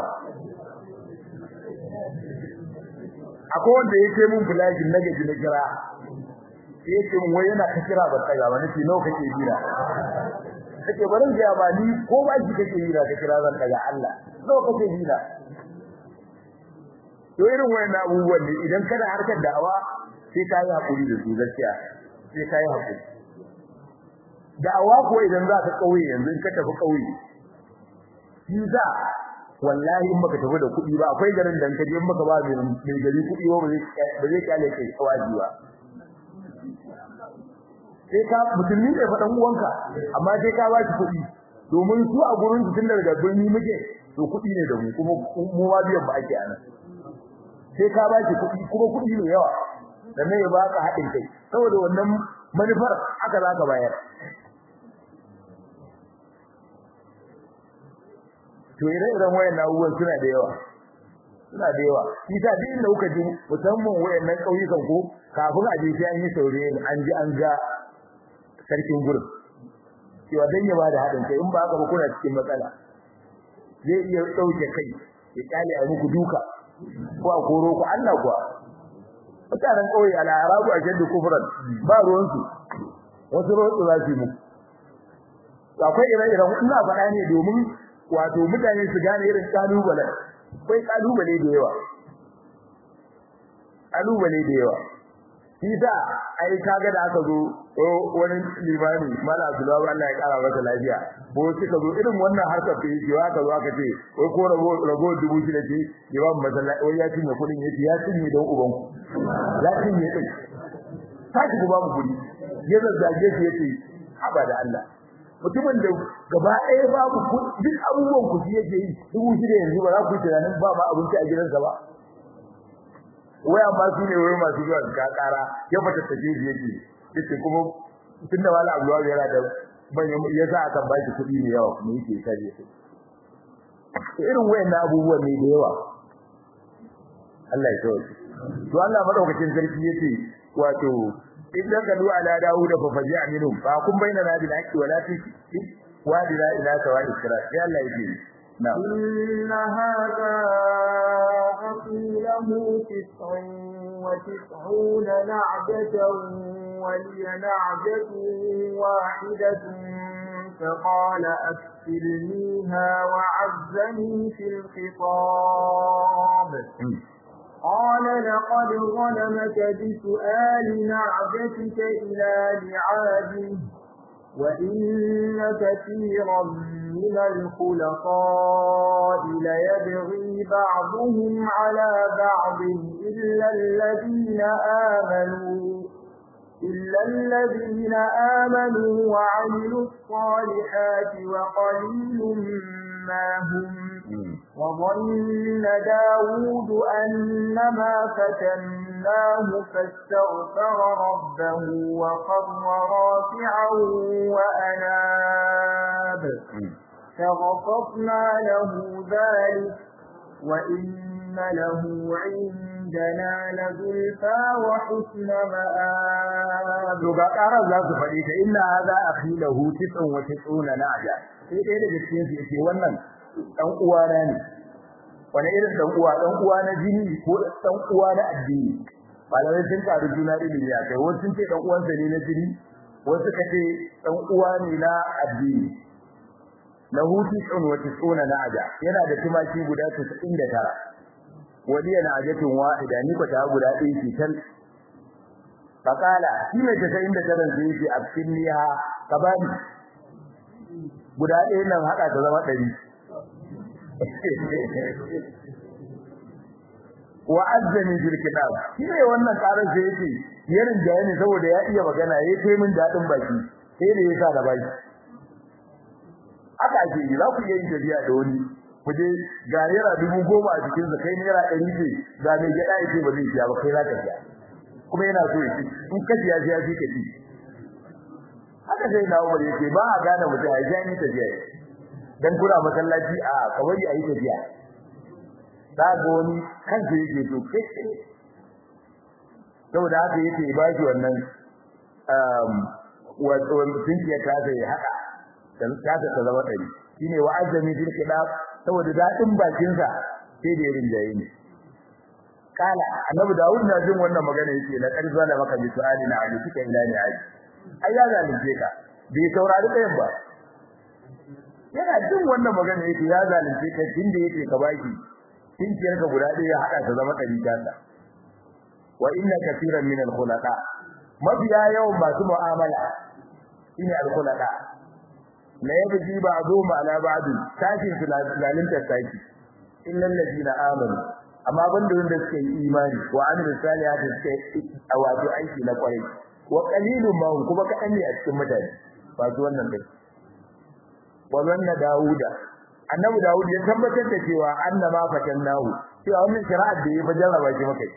akwai wanda yake mun fulajin na gaji na kira yake mun wai yana ka kira ba tsaga ba nace nawa kake jira kake barin ga ba ni ko ba shi kake jira ka kira zan daga Allah nawa kake jira to irin wayannan abubuwan ne idan kana harkar da'awa sai ka yi hakuri da su gaskiya sai ka yi hakuri da'awa ko idan za ka kauye yanzu in ka tafi kauye shi za wallahi in baka tafi da kuɗi ba akwai garin da in ka je in baka ba mai gari kuɗi ba ba zai kyale kai kawaji ba sai ka musulmi ne faɗan uwanka amma sai ka ba shi kuɗi domin su a gurin su tun daga birni muke to kuɗi ne da mu kuma mu ma biyan ba ake anan sai ka ba shi kuɗi kuma kuɗi ne yawa sannan ya baka haɗin kai saboda wannan manufar haka za ka bayar to ire-iren wayan abubuwan suna da yawa suna da yawa shi ta duk inda kuka ji musamman wayannan ƙauyukan ko kafin a je sai an yi saurayi an ji an ga sarkin gurin cewa dan ya bada haɗin kai in ba haka ba kuna cikin matsala zai iya ɗauke kai ya kyale a muku duka ko a koro ku Allah kuwa mutanen ƙauye al'arabu a shaddu kufran ba ruwansu wasu rotu za su yi muku akwai ire-iren ina faɗa ne domin wato mutane su gane irin kalubale akwai kalubale da yawa kalubale da yawa shi sa ai kaga da aka zo wani limami mala abdullahi Allah ya kara masa lafiya ko suka zo irin wannan harkar da yake aka zo aka ce wai ko rago rago dubu shida ce limam masallaci wai ya cinye kudin yace ya cinye don uban ku ya cinye din saki ku ba mu kudi ya zazzage shi yace haba da Allah mutumin da gaba ɗaya babu duk abubuwan ku shi yake yi dubu shida yanzu ba za ku yi tunanin ba ma abinci a gidansa ba wai amma su ne wai masu zuwa ga kara ya fata take shi yake yace kuma tunda wala abuwa yana da manyan yasa aka ba shi kuɗi ne yawa kuma yake kaje shi irin wayannan abubuwan ne da yawa Allah ya tawaye to Allah madaukakin sarki yace wato idan ka du'a ala Dawud fa faji'a minhum fa kun bainana bil haqqi wala fi wadina ila sawa'i sirat sai Allah yake na'am inna hadha له تسع وتسعون نعجة ولي نعجة واحدة فقال أكفلنيها وعزني في الخطاب قال لقد ظلمك بسؤال نعجتك إلى لعاده وإن كثيرا من الخلطاء ليبغي بعضهم على بعض إلا الذين آمنوا إلا الذين آمنوا وعملوا الصالحات وقليل ما هم وظن داود أنما فتناه فاستغفر ربه وقر راكعا وأناب فغفرنا له ذلك وإن له عندنا لزلفى وحسن مآب وقال الله سبحانه إن هذا أخي له تسع وتسعون نعجة sai ɗaya daga cikin su yake wannan dan uwana ne wani irin dan uwa dan uwa na jini ko dan uwa na addini malamai sun karu juna ilimi ya kai wasu sun ce dan uwansa ne na jini wasu ka ce dan uwa ne na addini lahu tis'un wa tis'una na'aja yana da tumaki guda 99 wani yana ajatun wahida ni ko ta guda ɗaya ce tal fakala shi ne 99 sai yake abkinniha kabani guda ɗaya nan haɗa ta zama ɗari wa azzani bil kitab shine wannan karar da yake yarin da ne saboda ya iya magana yayi kai min dadin baki sai da yasa da baki aka ake yi za ku iya yin tafiya da wani kuje ga naira dubu goma a cikin sa kai naira ɗari ce ga mai gyaɗa yake ba zai siya ba kai za ka siya kuma yana so ya ci in ka siya siya shi ka ci haka sai na umar yake ba a gane mutum a jani tafiya dan kuna masallaci a kawai a yi tafiya za ga wani kansa yake to kai saboda haka yake ba shi wannan um wato tunkiyar ta zai haka dan ta ta zama ɗari shine wa azami bil khilaf saboda dadin bakin sa sai da yarin jaye ne kala annabi Dawud na jin wannan magana yake la karza da maka bi su'ali na ali kika ila ni ali ai ya zalunce ka bai saurari kayan ba yana jin wannan magana yake ya zalunce ka tunda yake ka baki tinkiyar ka guda ɗaya ya hada ta zama ɗari ta wa inna kaseeran min al-khulaqa mafiya yawan masu mu'amala shine al-khulaqa la yabji ba'dhum ala ba'd tashin lalin tasaki illal ladina amanu amma banda wanda suke yi imani wa amilu salihati suke wato aiki na kwarai wa qalilun ma kuma kadan ne a cikin mutane ba su wannan kai wa zanna dauda annabi daud ya tabbatar da cewa annama fatannahu cewa wannan shari'ar da ya fa jarraba shi maka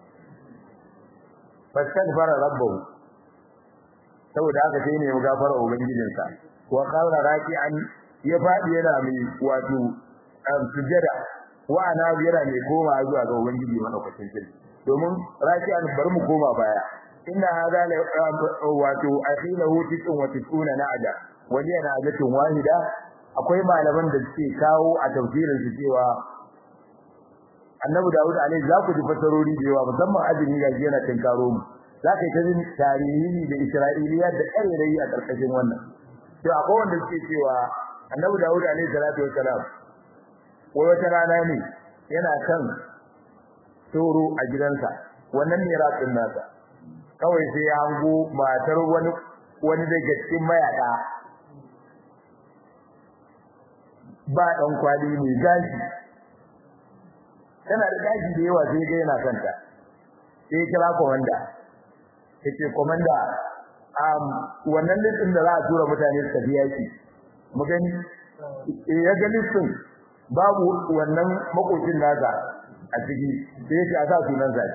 fastaghfara rabbahu saboda haka sai ne ya gafara ubangijinsa wa qala raki'an ya fadi yana mai wato sujada wa ana yana mai koma zuwa ga ubangiji madaukakin sarki domin raki'an bar mu koma baya inna hadha la wato akhilahu tis'un wa tis'una na'ada wa liya na'adatun wahida akwai malaman da suke kawo a tafsirin su cewa annabi Dawud alaihi za ku ji fasarori da yawa musamman azumi ga yana tinkaro mu za ka yi ta jin tarihi da Isra'iliya da ƙarairayi a ƙarƙashin wannan to akwai wanda suke cewa annabi Dawud alaihi salatu wassalam wai wata rana ne yana kan toro a gidansa wannan ne ratsin nasa kawai sai ya hango matar wani wani daga cikin mayaka ba dan kwali mai gashi tana da gashi da yawa sai ga yana kanta sai ya kira komanda yace komanda um wannan listin da za a tura mutane su tafi yaki mu gani ya ga listin babu wannan makocin nasa a ciki sai ya ce a sa sunan sa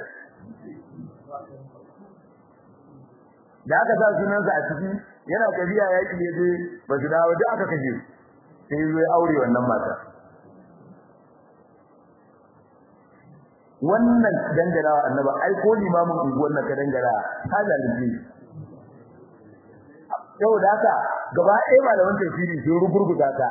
da aka sa sunan sa a ciki yana tafiya yaki ne dai ba su dawo da aka kashe sai zai aure wannan mata wannan dangarawa annaba ai ko limamin unguwar nan ka dangara ka zalunci yau da haka gaba ɗaya malaman tafsiri sun rugurguta ta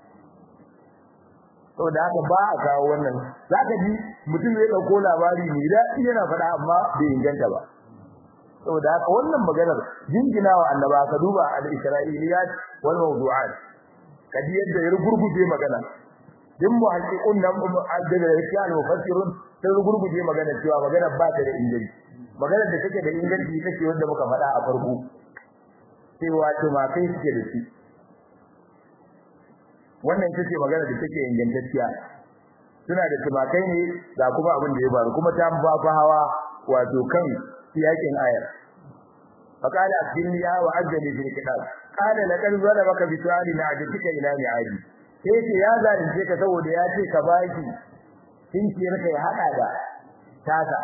sau da haka ba a kawo wannan za ka ji mutum ya ɗauko labari mai daɗi yana faɗa amma bai inganta ba sau da haka wannan maganar jinginawa annaba ka duba al-isra'iliyat wal mawdu'at ka ji yadda ya rugurguje magana din muhaqqiqun nan da yake al-mufassirun sai rugurguje magana cewa magana ba ta da inganci magana da take da inganci ita ce wanda muka faɗa a farko cewa tumakai suke da shi wannan ita ce magana da take ingantacciya suna da tumakai ne ga kuma abin da ya faru kuma ta ba fa hawa wato kan yakin ayar faqala asbirni ya wa ajali fil kitab qala laqad zalabaka bi su'ali na'ajatika ila ni'aji sai ce ya zalunce ka saboda ya ce ka baki kinkiyar ka ya hada da tasa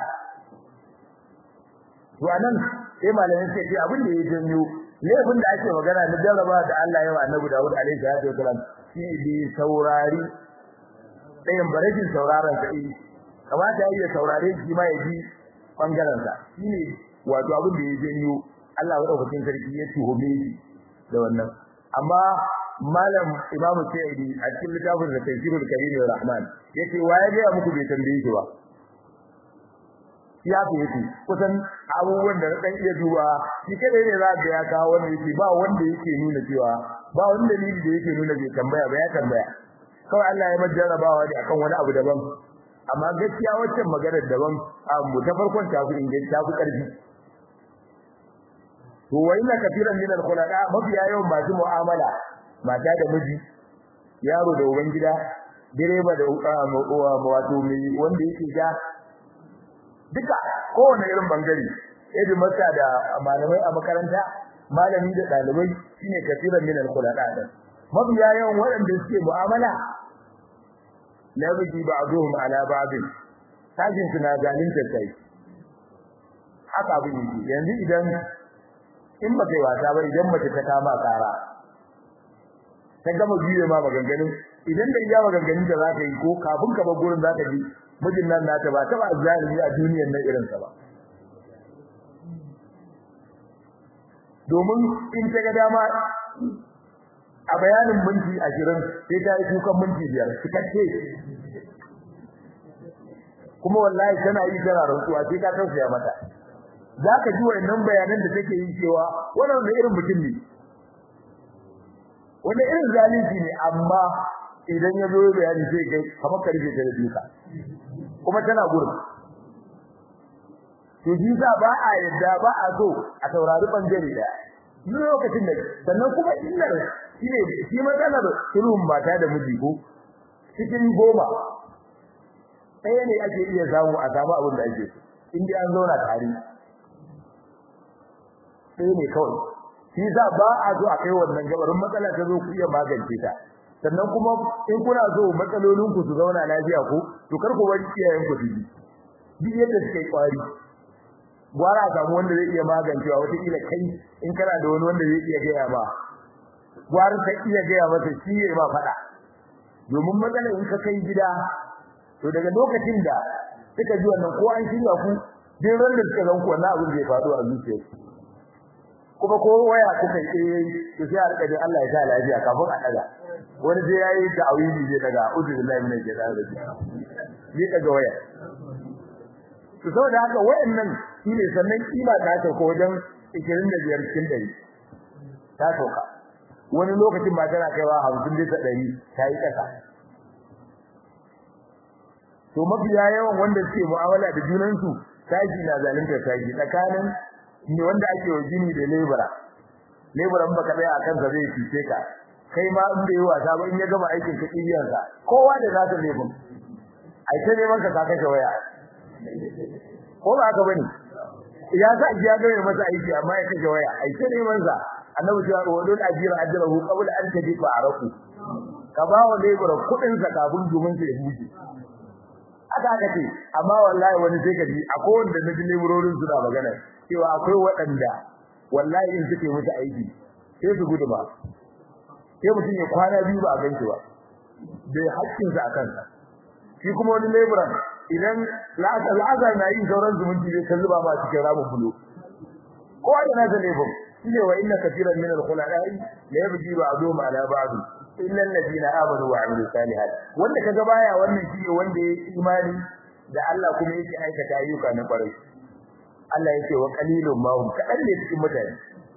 to anan sai malamin sai ce abin da ya janyo laifin da ake magana na jarraba da Allah ya wa Annabi Dawud alaihi salatu wasalam shi bi saurari ɗayan barajin sauraron sa eh kamata ya saurare shi ma ya ji bangaren sa shine wato abin da ya janyo Allah ya daukakin sarki ya tuhume shi da wannan amma malam Imam Sayyidi a cikin littafin da Tafsirul Karim Rahman yace waye ga muku bai tambaye shi ba ya fi yake kusan abubuwan da dan iya duba shi kadai ne za ga ya kawo wanda yake ba wanda yake nuna cewa ba wanda dalili da yake nuna bai tambaya ba ya tambaya kawai Allah ya majarabawa ne akan wani abu daban amma gaskiya waccan maganar daban mu ta farkon ta fi inganci ta fi karfi to wa inna kafiran min al-khulaqa mafiya yawan masu mu'amala mata da miji yaro da ubangida direba da wato mai wanda yake ja duka kowane irin bangare idan masa da malamai a makaranta malami da dalibai shine kafiran min al-khulaqa din mabiya yawan waɗanda suke mu'amala la yaji ba'dhum ala ba'd sajin suna zalunta kai haka abin yake yanzu idan in ba kai wasa ba idan mace ta kama kara ta gama biye ma maganganun idan da iya maganganun da zaka yi ko kafin ka bar gurin zaka ji mijin nan nata ba ta ba zalimi a duniyar nan irin sa ba domin in ta ga dama a bayanin minti 20 sai ta yi kukan minti 5 cikakke kuma wallahi tana yi tana rantsuwa sai ka tausaya mata zaka ji wannan bayanan da take yi cewa wannan da irin mutum ne wanda irin zalunci ne amma idan ya zo bayani sai kai kamar karfe ta da duka kuma tana gurin to ji za ba a yadda ba a so a taurari bangare da lokacin da sannan kuma illar shine shi matsalar sulhun mata da miji ko cikin goma ɗaya ne ake iya samu a samu abin da ake in dai an zauna tare ɗaya ne kawai shi za ba a zo a kai wannan gabarin matsala ta zo ku iya magance ta sannan kuma in kuna so matsalolin ku su zauna lafiya ko to kar ku bari iyayen ku su ji duk yadda suke kwari gwara samu wanda zai iya magancewa wata kila kai in kana da wani wanda zai iya gaya ba gwara ka iya gaya masa shi ya ba fada domin matsalar in ka kai gida to daga lokacin da suka ji wannan ko an shirya ku din ran da suka zanku wannan abin zai faɗo a zuciyarsu kuma ko waya kuka yi to sai a rika da Allah ya sa lafiya kafin a daga wani sai yayi ta'awili zai daga uzu billahi min shaitanir rajim ni daga waya to saboda haka wayannan shine sannan kima ta ta ko wajen 25 cikin 100 ta toka wani lokacin ba tana kaiwa 50 bisa 100 ta yi kasa to mafiya yawan wanda suke mu'amala da junansu tashi na zalunta tashi tsakanin ni wanda ake wa gini da lebura lebura in baka tsaya akan sa zai fice ka kai ma in bai wasa ba in ya gama aikin ka kibiyan sa kowa da zaka lebun ai ta neman ka ka kashe waya ko ba haka bane ya sa ya ga mai masa aiki amma ya kashe waya ai ta neman sa annabi ya ce wa dun ajira ajrahu qabla an tajiba araku ka ba wa lebura kudin sa kafin domin sa ya buce aka aka ce amma wallahi wani sai ka ji akwai wanda na ji leburorin suna magana cewa akwai waɗanda wallahi in suke musu aiki sai su gudu ba sai mutum ya kwana biyu ba a ganshi ba bai haƙƙinsa a kansa shi kuma wani leburan idan la'azar na yin sauran zumunci zai kalli ba ma cikin ramin bulo kowa da nasa lebur shine wa inna kafiran min al-khulaqai la yabghi ba'dhum ala ba'd illa alladhina amanu wa 'amilus salihat wanda kaga baya wannan shine wanda ya imani da Allah kuma yake aikata ayyuka na kwarai Allah yake wa qalilun ma hum kadan ne cikin mutane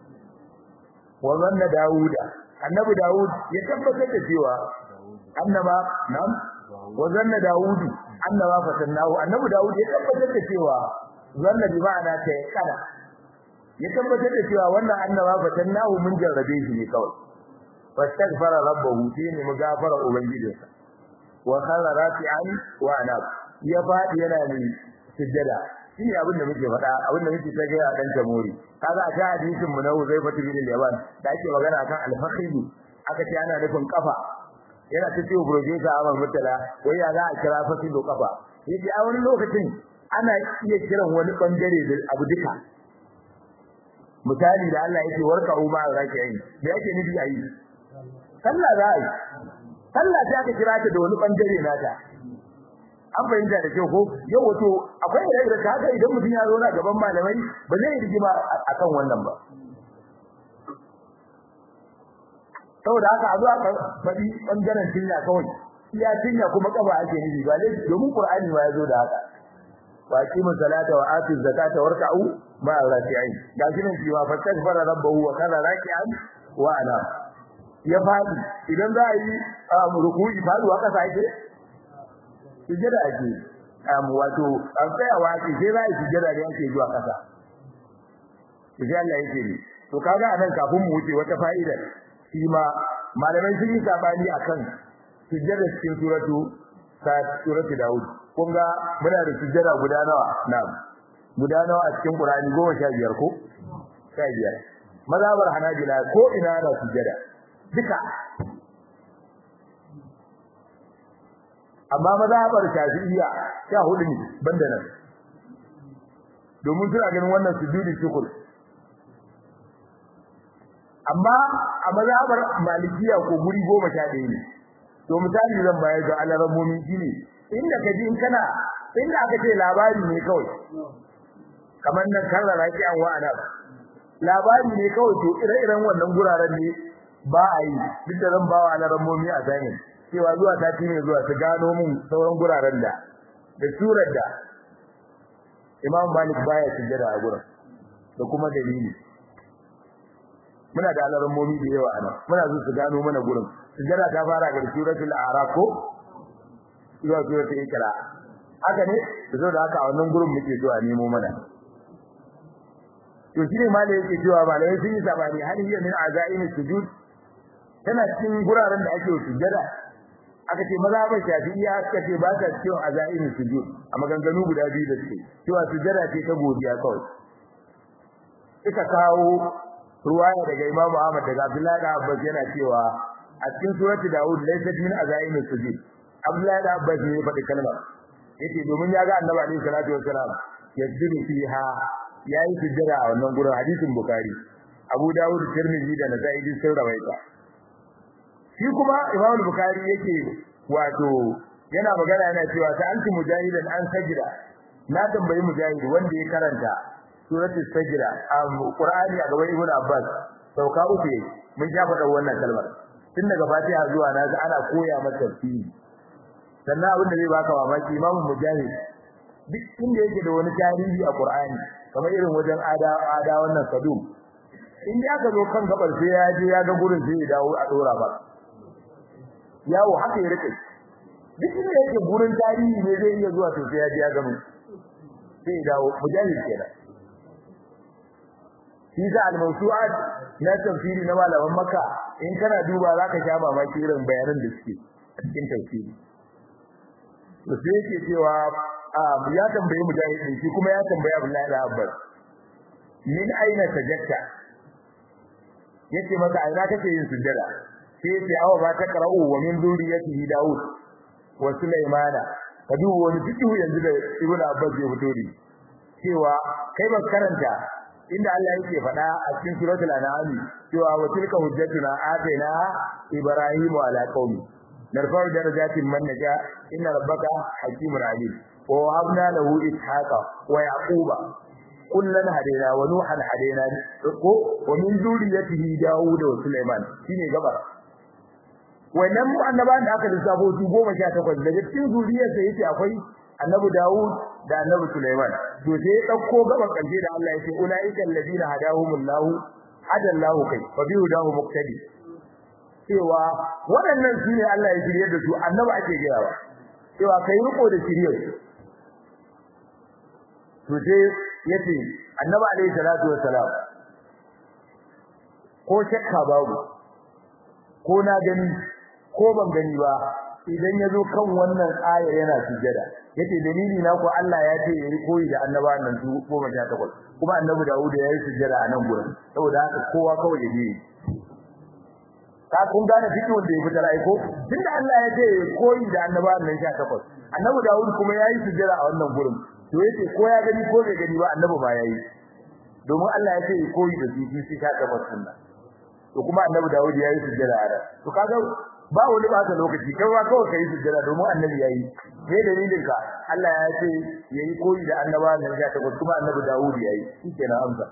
wa zanna dauda annabi daud ya tabbatar da cewa annaba nam wa zanna daud annaba fatannahu annabi daud ya tabbatar da cewa zanna bi ma'ana ta kada ya tabbatar da cewa wannan annaba fatannahu mun jarrabe shi ne kawai fastaghfara rabbahu shine mugafara ubangijinsa wa khara rafi'an wa anab ya fadi yana ne sujjada shi ne abin da muke faɗa abin da muke ta gaya dan jamhuri kaga a ta hadisin mu na Uzaifa bin Yaman da ake magana akan al-fakhidu aka ce ana nufin kafa yana ta ce professor Ahmad Murtala wai ya za a kira fakhidu kafa yace a wani lokacin ana iya kiran wani bangare da abu duka misali da Allah yake warka umma zaki yi me yake nufi ayi sallah za a yi sallah sai aka kira ta da wani bangare nata an fahimta da kyau ko yau wato akwai da da haka idan mutum ya zo na gaban malamai ba zai rigima akan wannan ba saboda haka a zo aka faɗi bangaren tinya kawai iya tinya kuma kafa ake nufi ba dai domin qur'ani ma ya zo da haka wa aqimu salata wa atu zakata warka'u ma raki'in ga shi nan cewa fastaghfara rabbahu wa kana raki'an wa ana ya fadi idan za a yi ruku'i faduwa kasa ake sujjada ake am wato an tsayawa ake sai za a yi sujjada ne ake zuwa kasa sai Allah yake ne to kaga anan kafin mu wuce wata fa'ida shi ma malamai sun yi sabani akan sujjada cikin suratu ta suratu Dawud kun ga muna da sujjada guda nawa na'am guda nawa a cikin Qur'ani 15 ko 15 mazhabar Hanabila ko ina ana sujjada duka amma mazhabar shafi'iyya sha hudu ne banda nan domin suna ganin wannan sujudi shukr amma a mazhabar malikiya ko guri goma sha ɗaya ne to misali zan bayar ga alarammomi shine inda ka ji in kana inda aka ce labari ne kawai kamar nan karrara ki an wa'ana labari ne kawai to ire-iren wannan guraren ne ba a yi duk da zan bawa alarammomi a sani cewa zuwa sati ne zuwa su gano mun sauran guraren da da surar da Imam Malik baya sujjada a gurin da kuma dalili muna da alarammomi da yawa anan muna so su gano mana gurin sujjada ta fara ga suratul a'raf ko zuwa suratul ikra haka ne saboda haka a wannan gurin muke so a nemo mana to shine malai yake cewa malai sun yi sabani hal hiya min azaimi sujud tana cikin guraren da ake sujjada aka ce maza ba shafi'iyya aka ce ba ta cikin azaimi sujud a maganganu guda biyu da suke cewa sujjada ce ta godiya kawai suka kawo ruwaya daga Imam Ahmad daga Abdullahi da Abbas yana cewa a cikin surati Dawud laysa min azaimi sujud Abdullahi da Abbas ne ya faɗi kalmar yace domin ya ga Annabi alaihi salatu wassalam yasjudu fiha yayi sujjada a wannan gurin hadisin Bukhari Abu Dawud Tirmidhi da Nasa'i sun rawaita shi kuma Imam Bukhari yake wato yana magana yana cewa ta anti mujahidan an sajida na tambayi mujahid wanda ya karanta suratul sajda a Qur'ani a gaban Ibn Abbas sauka uku yake mun ja faɗa wannan kalmar tun daga Fatiha zuwa na ga ana koya masa tafsiri sannan abin da zai baka mamaki Imam Mujahid duk inda yake da wani tarihi a Qur'ani kamar irin wajen ada ada wannan sadum in ya ka zo kan gabar sai ya je ya ga gurin sai ya dawo a dora ba yawo haka ya rike duk inda yake gurin tarihi ne zai iya zuwa to sai ya je ya gano sai ya dawo Mujahid kenan shi da al-mawsu'at na tafsiri na malaman Makka in kana duba zaka sha mamaki irin bayanan da suke a cikin tafsiri to sai yake cewa ya tambaye mujahid shi kuma ya tambaye Abdullahi da Abbas min aina tajakka yace maka aina kake yin sujjada sai yace awa ba ta qara'u wa min zuriyatihi Dawud wa Sulaimana ka duba wani fitu yanzu da Ibn Abbas ya fito da cewa kai ba karanta inda Allah yake faɗa a cikin suratul an'am cewa wa tilka hujjatuna atayna ibrahimu ala qaumi narfa'u darajatin man naja inna rabbaka hakimun alim wa wahabna lahu ishaqa wa yaquba kullan hadaina wa nuhan hadaina ko wa min zuriyatihi daud wa sulaiman shine gabar wannan annabawan da aka lissafo su 18 daga cikin zuriyarsa yace akwai annabi Dawud da annabi Sulaiman to sai dauko gaban karshe da Allah yace ulaiikal ladina hadahumullahu hadallahu kai fa bi hudahu muqtadi cewa waɗannan su ne Allah ya shirye da su annabi ake gayawa cewa kai riko da shirye to sai yace annabi alaihi salatu wassalam ko shakka babu ko na gani ko ban gani ba idan yazo kan wannan aya yana sujada yace dalili na ko Allah ya ce yayi koyi da annabawan nan su 18 kuma annabi Dawud ya yi sujada a nan gurin saboda haka kowa kawai ya yi ka kun gane fikin da ya fitar aiko tunda Allah ya ce koyi da annabawan nan 18 annabi Dawud kuma ya yi sujada a wannan gurin to yace ko ya gani ko bai gani ba annabi ba yayi domin Allah ya ce koyi da su shi 18 sunna to kuma annabi Dawud ya yi sujada a to kaga ba wani bata lokaci kai ba kawai kai sujjada domin annabi yayi me dalilin ka Allah ya ce yayi koyi da annaba nan ga ta kuma annabi Dawud yayi shikenan amsa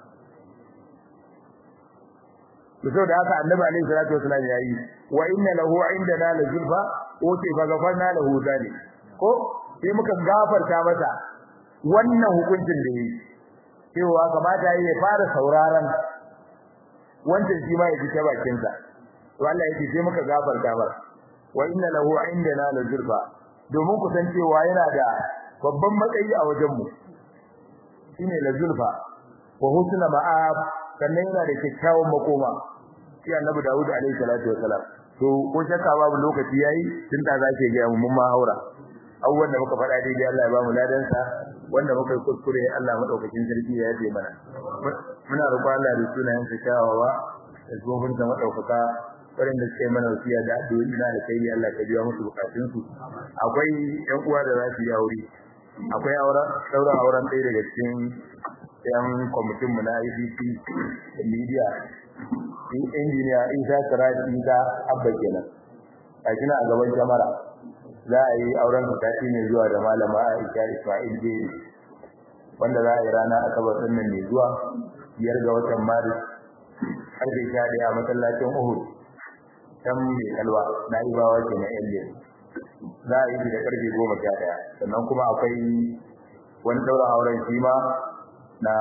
to da haka annabi alaihi salatu wasallam yayi wa inna lahu indana la zulfa wa fa gafarna lahu zalik ko sai muka gafarta masa wannan hukuncin da yayi cewa kamata yayi ya fara sauraron wancan shi ma ya ji ta bakin sa to Allah yake sai muka gafarta ba wa inna lahu indana la zulfa domin ku san cewa yana da babban matsayi a wajen mu shine la zulfa wa husna ma'ab sannan yana da kyakkyawan makoma shi annabi Dawud alaihi salatu wasalam to ko shakka babu lokaci yayi tun da zake ga mu mun ma haura abubuwan da muka faɗa daidai Allah ya ba mu ladan sa wanda muka yi kuskure Allah madaukakin sarki ya yafe mana muna roƙon Allah da sunayen sa kyawawa da gobin sa madaukaka waɗanda suka yi mana wasiya da addu'o'i na alkhairi Allah ka biya musu bukatun su akwai ƴan uwa da za su yi aure akwai auren sauran auren ɗaya daga cikin ƴan kwamitin mu na ICC media injiniya Isa Siraj Isa Abba kenan a kina a gaban jamara za a yi auren sati mai zuwa da malama Aisha Ismail Jeri wanda za a yi rana asabar ɗin nan mai zuwa biyar ga watan Maris karfe sha ɗaya a masallacin Uhud can mai kalwa na ibawa ke na yan za a yi da karfe goma sha ɗaya sannan kuma akwai wani ɗaura auren shi ma na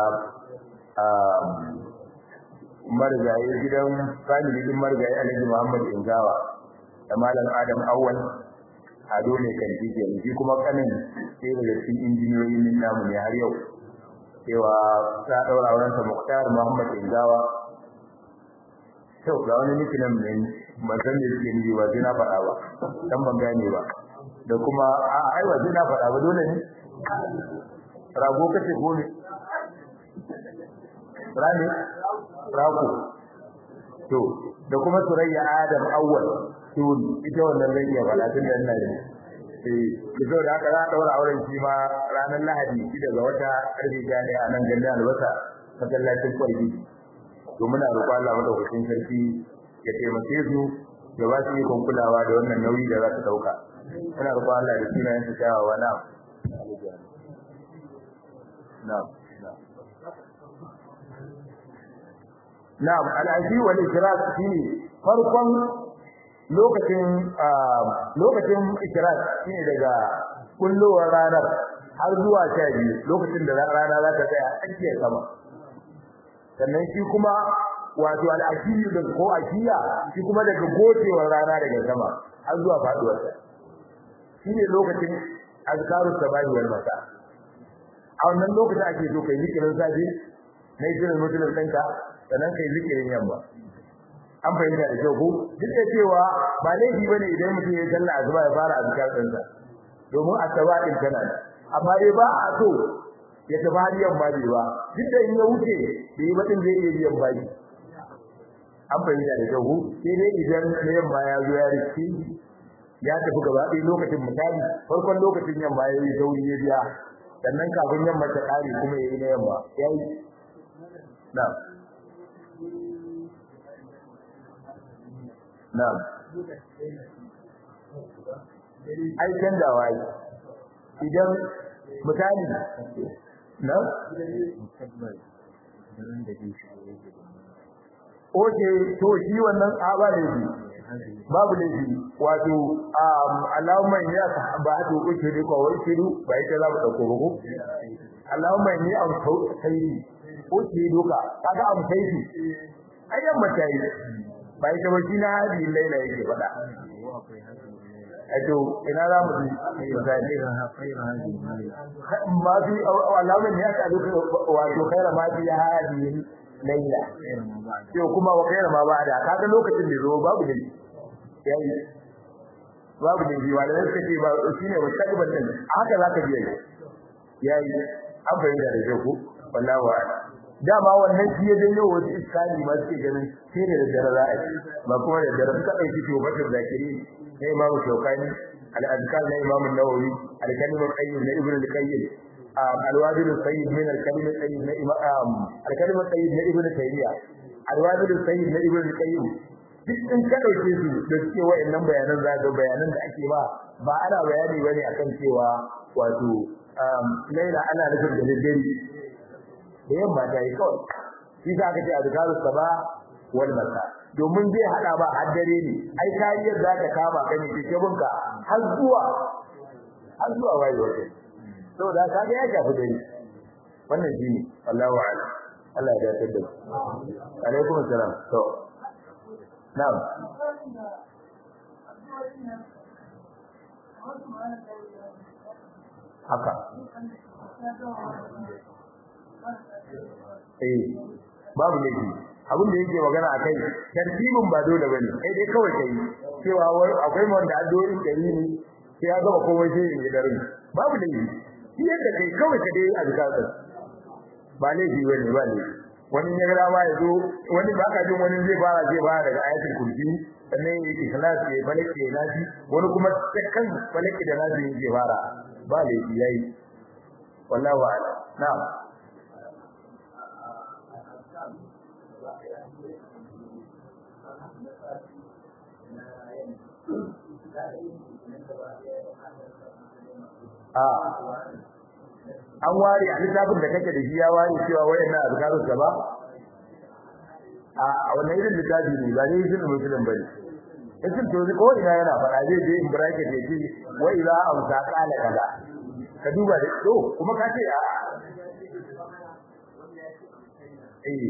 marigayi gidan family din marigayi alhaji muhammad ingawa da malam adam awwal ado mai kanti ke shi kuma kanin sai daga cikin injiniyoyin min namu ne har yau cewa za a ɗaura auren sa muktar muhammad ingawa to ga wani mikinan ne ban san me yake nufi ba sai na faɗa ba dan ban gane ba da kuma a ai ba sai na faɗa ba dole ne rago kace ko ne rani rago to da kuma surayya adam awwal tun ita wannan zai iya faɗa tun da ina ne eh kizo da aka za a daura auren shi ma ranar lahadi shi daga wata karfe gane a nan gandun albasa masallacin kwalbi to muna roƙo Allah madaukakin sarki ya taimake su ya ba su ikon kulawa da wannan nauyi da za su dauka muna roƙo Allah da sunayen su kyawawa na na'am na'am al'aji wal ikrar shine farkon lokacin lokacin ikrar shine daga kullowar ranar har zuwa sha biyu lokacin da rana za ta tsaya tsakiyar sama sannan shi kuma wato al'ashiyu da ko ashiya shi kuma daga gocewar rana daga sama har zuwa faduwar ta shine lokacin azkaru sabahi wal masa a wannan lokacin ake so kai zikirin safe na zikirin mutumin ɗinka sannan kai zikirin yamma an fahimta da kyau ko duk da cewa ba laifi bane idan mutum ya sallah azuba ya fara azkar ɗinsa domin asaba din tana amma dai ba a so ya tafi har yamma bai ba duk da in ya wuce da yi baɗin zai iya biyan baki an fahimta da kyau sai dai idan na yamma ya zo ya rike ya tafi gaba ɗaya lokacin misali farkon lokacin yamma ya yi sauri ya biya sannan kafin yamma ta ƙare kuma ya yi na yamma ya yi na na ai canjawa yi idan misali na Oke, to shi wannan aba ne shi. Babu ne shi. Wato, Allahumma ya ba to uke ne ko wai shiru ba ita za mu dauko ba ko? Allahumma ni am sayyidi. Oke doka, kaga am sayyidi. Ayyan matayi. Ba ita ba shi na hadi laila yake faɗa. Ato ina za mu ji misali ma fi Allahumma ya ta duka wato khaira ma fi hadi laila to kuma wa khaira ma ba'da kaga lokacin da zo babu ne yayi babu ne bi wala sai ce ba shine mustaqbal din haka zaka biya yayi an bayyana da ku wallahi wa dama wannan shi ya janyo wasu iskali ma suke ganin sai da dare za a yi ba kuma da dare suka dauki to bakar zakiri na Imam Shawkani al-Azkar na Imam Nawawi al-Kalim al-Qayyim na Ibn al-Qayyim al-Wabil al-Sayyid min al-Kalim al-Qayyim na Imam al-Kalim al-Qayyim na Ibn Taymiyyah al-Wabil al-Sayyid na Ibn al-Qayyim duk in ka dauke su da suke wayannan bayanan za ga bayanan da ake ba ba ana bayani bane akan cewa wato laila ana nufin da daddare da yamma ta yi kawai shi za ka ce azkarus sabah wal masa domin zai hada ba har dare ne ai kariyar za ta kama ka ne kike bunka har zuwa har zuwa wayo saboda ka ga ya shafi dare wannan shine Allahu a'lam Allah ya dace da alaikum assalam to na'am haka eh babu laifi abin da yake magana akai tartibin ba dole bane kai dai kawai kai cewa wai akwai wanda addu'o'in dari ne sai ya gaba komai sai ya dare babu laifi shi yadda kai kawai ka dai azkar ba laifi bane ba laifi wani ya gara ma ya zo wani ba ka jin wani zai fara zai fara daga ayatul kursi sannan ya yi ikhlas ya falaki ya nasi wani kuma kan falaki da nasi ya fara ba laifi yayi wallahu a'lam na'am a an ware a littafin da kake da shi ya ware cewa wayannan azkarus gaba a wannan irin littafi ne ba ne shi musulun bane idan to ko ina yana fara zai je in bracket ya ce wa ila amsa qala kaza ka duba da to kuma ka ce a eh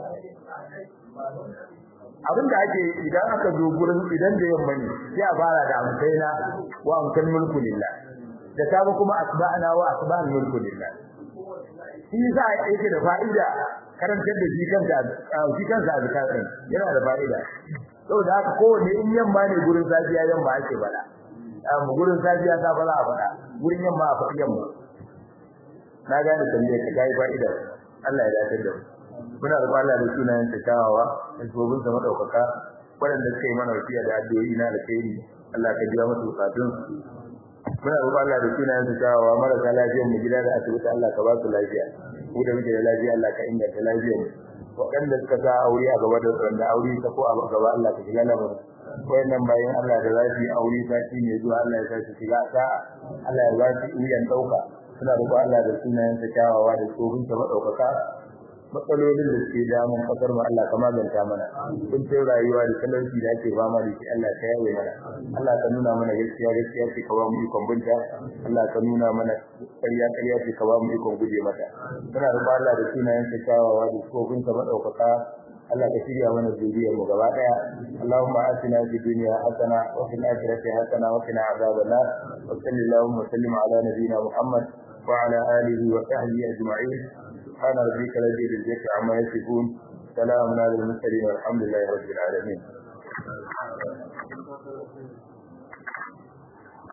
abin da ake idan aka zo gurin idan da yamma ne sai a fara da amsaina wa amsal mulku lillah da sabu kuma asba'ana wa asba'al mulku lillah shi za a yake da fa'ida karantar da shi kanka shi kansa azkarin yana da fa'ida saboda haka kowanne in yamma ne gurin safiya yamma ake bada amma gurin safiya ta fara a fada gurin yamma a fadi yamma na gane tambaye ka kai fa'ida Allah ya dace da mu muna da Allah da sunayen ta kawawa da gobin sa madaukaka waɗanda suka yi mana wasiya da addu'o'i na alkhairi Allah ka biya musu bukatun muna roƙon Allah da sunayen ta kawawa marasa lafiyar mu gida da asibiti Allah ka ba su lafiya mu da muke da lafiya Allah ka inganta lafiyar mu waɗanda suka sa aure a gaba da wanda aure ta ko a gaba Allah ka shiga lamarin wayannan bayan Allah da za su yi aure sati ne zuwa Allah ya sa su shiga sa'a Allah ya ba su iyan dauka suna roƙon Allah da sunayen ta kawawa da tsohon ta madaukaka matsalolin da suke damun kasar mu Allah ka maganta mana kun ce rayuwa da talauci da ake fama da shi Allah ka yaye mana Allah ka nuna mana gaskiya gaskiya ce ka ba mu ikon binta Allah ka nuna mana ƙarya ƙarya ce ka ba mu ikon guje mata muna roƙon Allah da sunayen sa kyawawa da kofin sa madaukaka Allah ka shirya mana zuriyar mu gaba daya Allahumma atina fid dunya hasana wa fil akhirati hasana wa qina adhaban nar wa sallallahu wa sallim ala nabiyyina Muhammad wa ala alihi wa sahbihi ajma'in سبحان ربك رب العزة عما يصفون سلام على المرسلين والحمد لله رب العالمين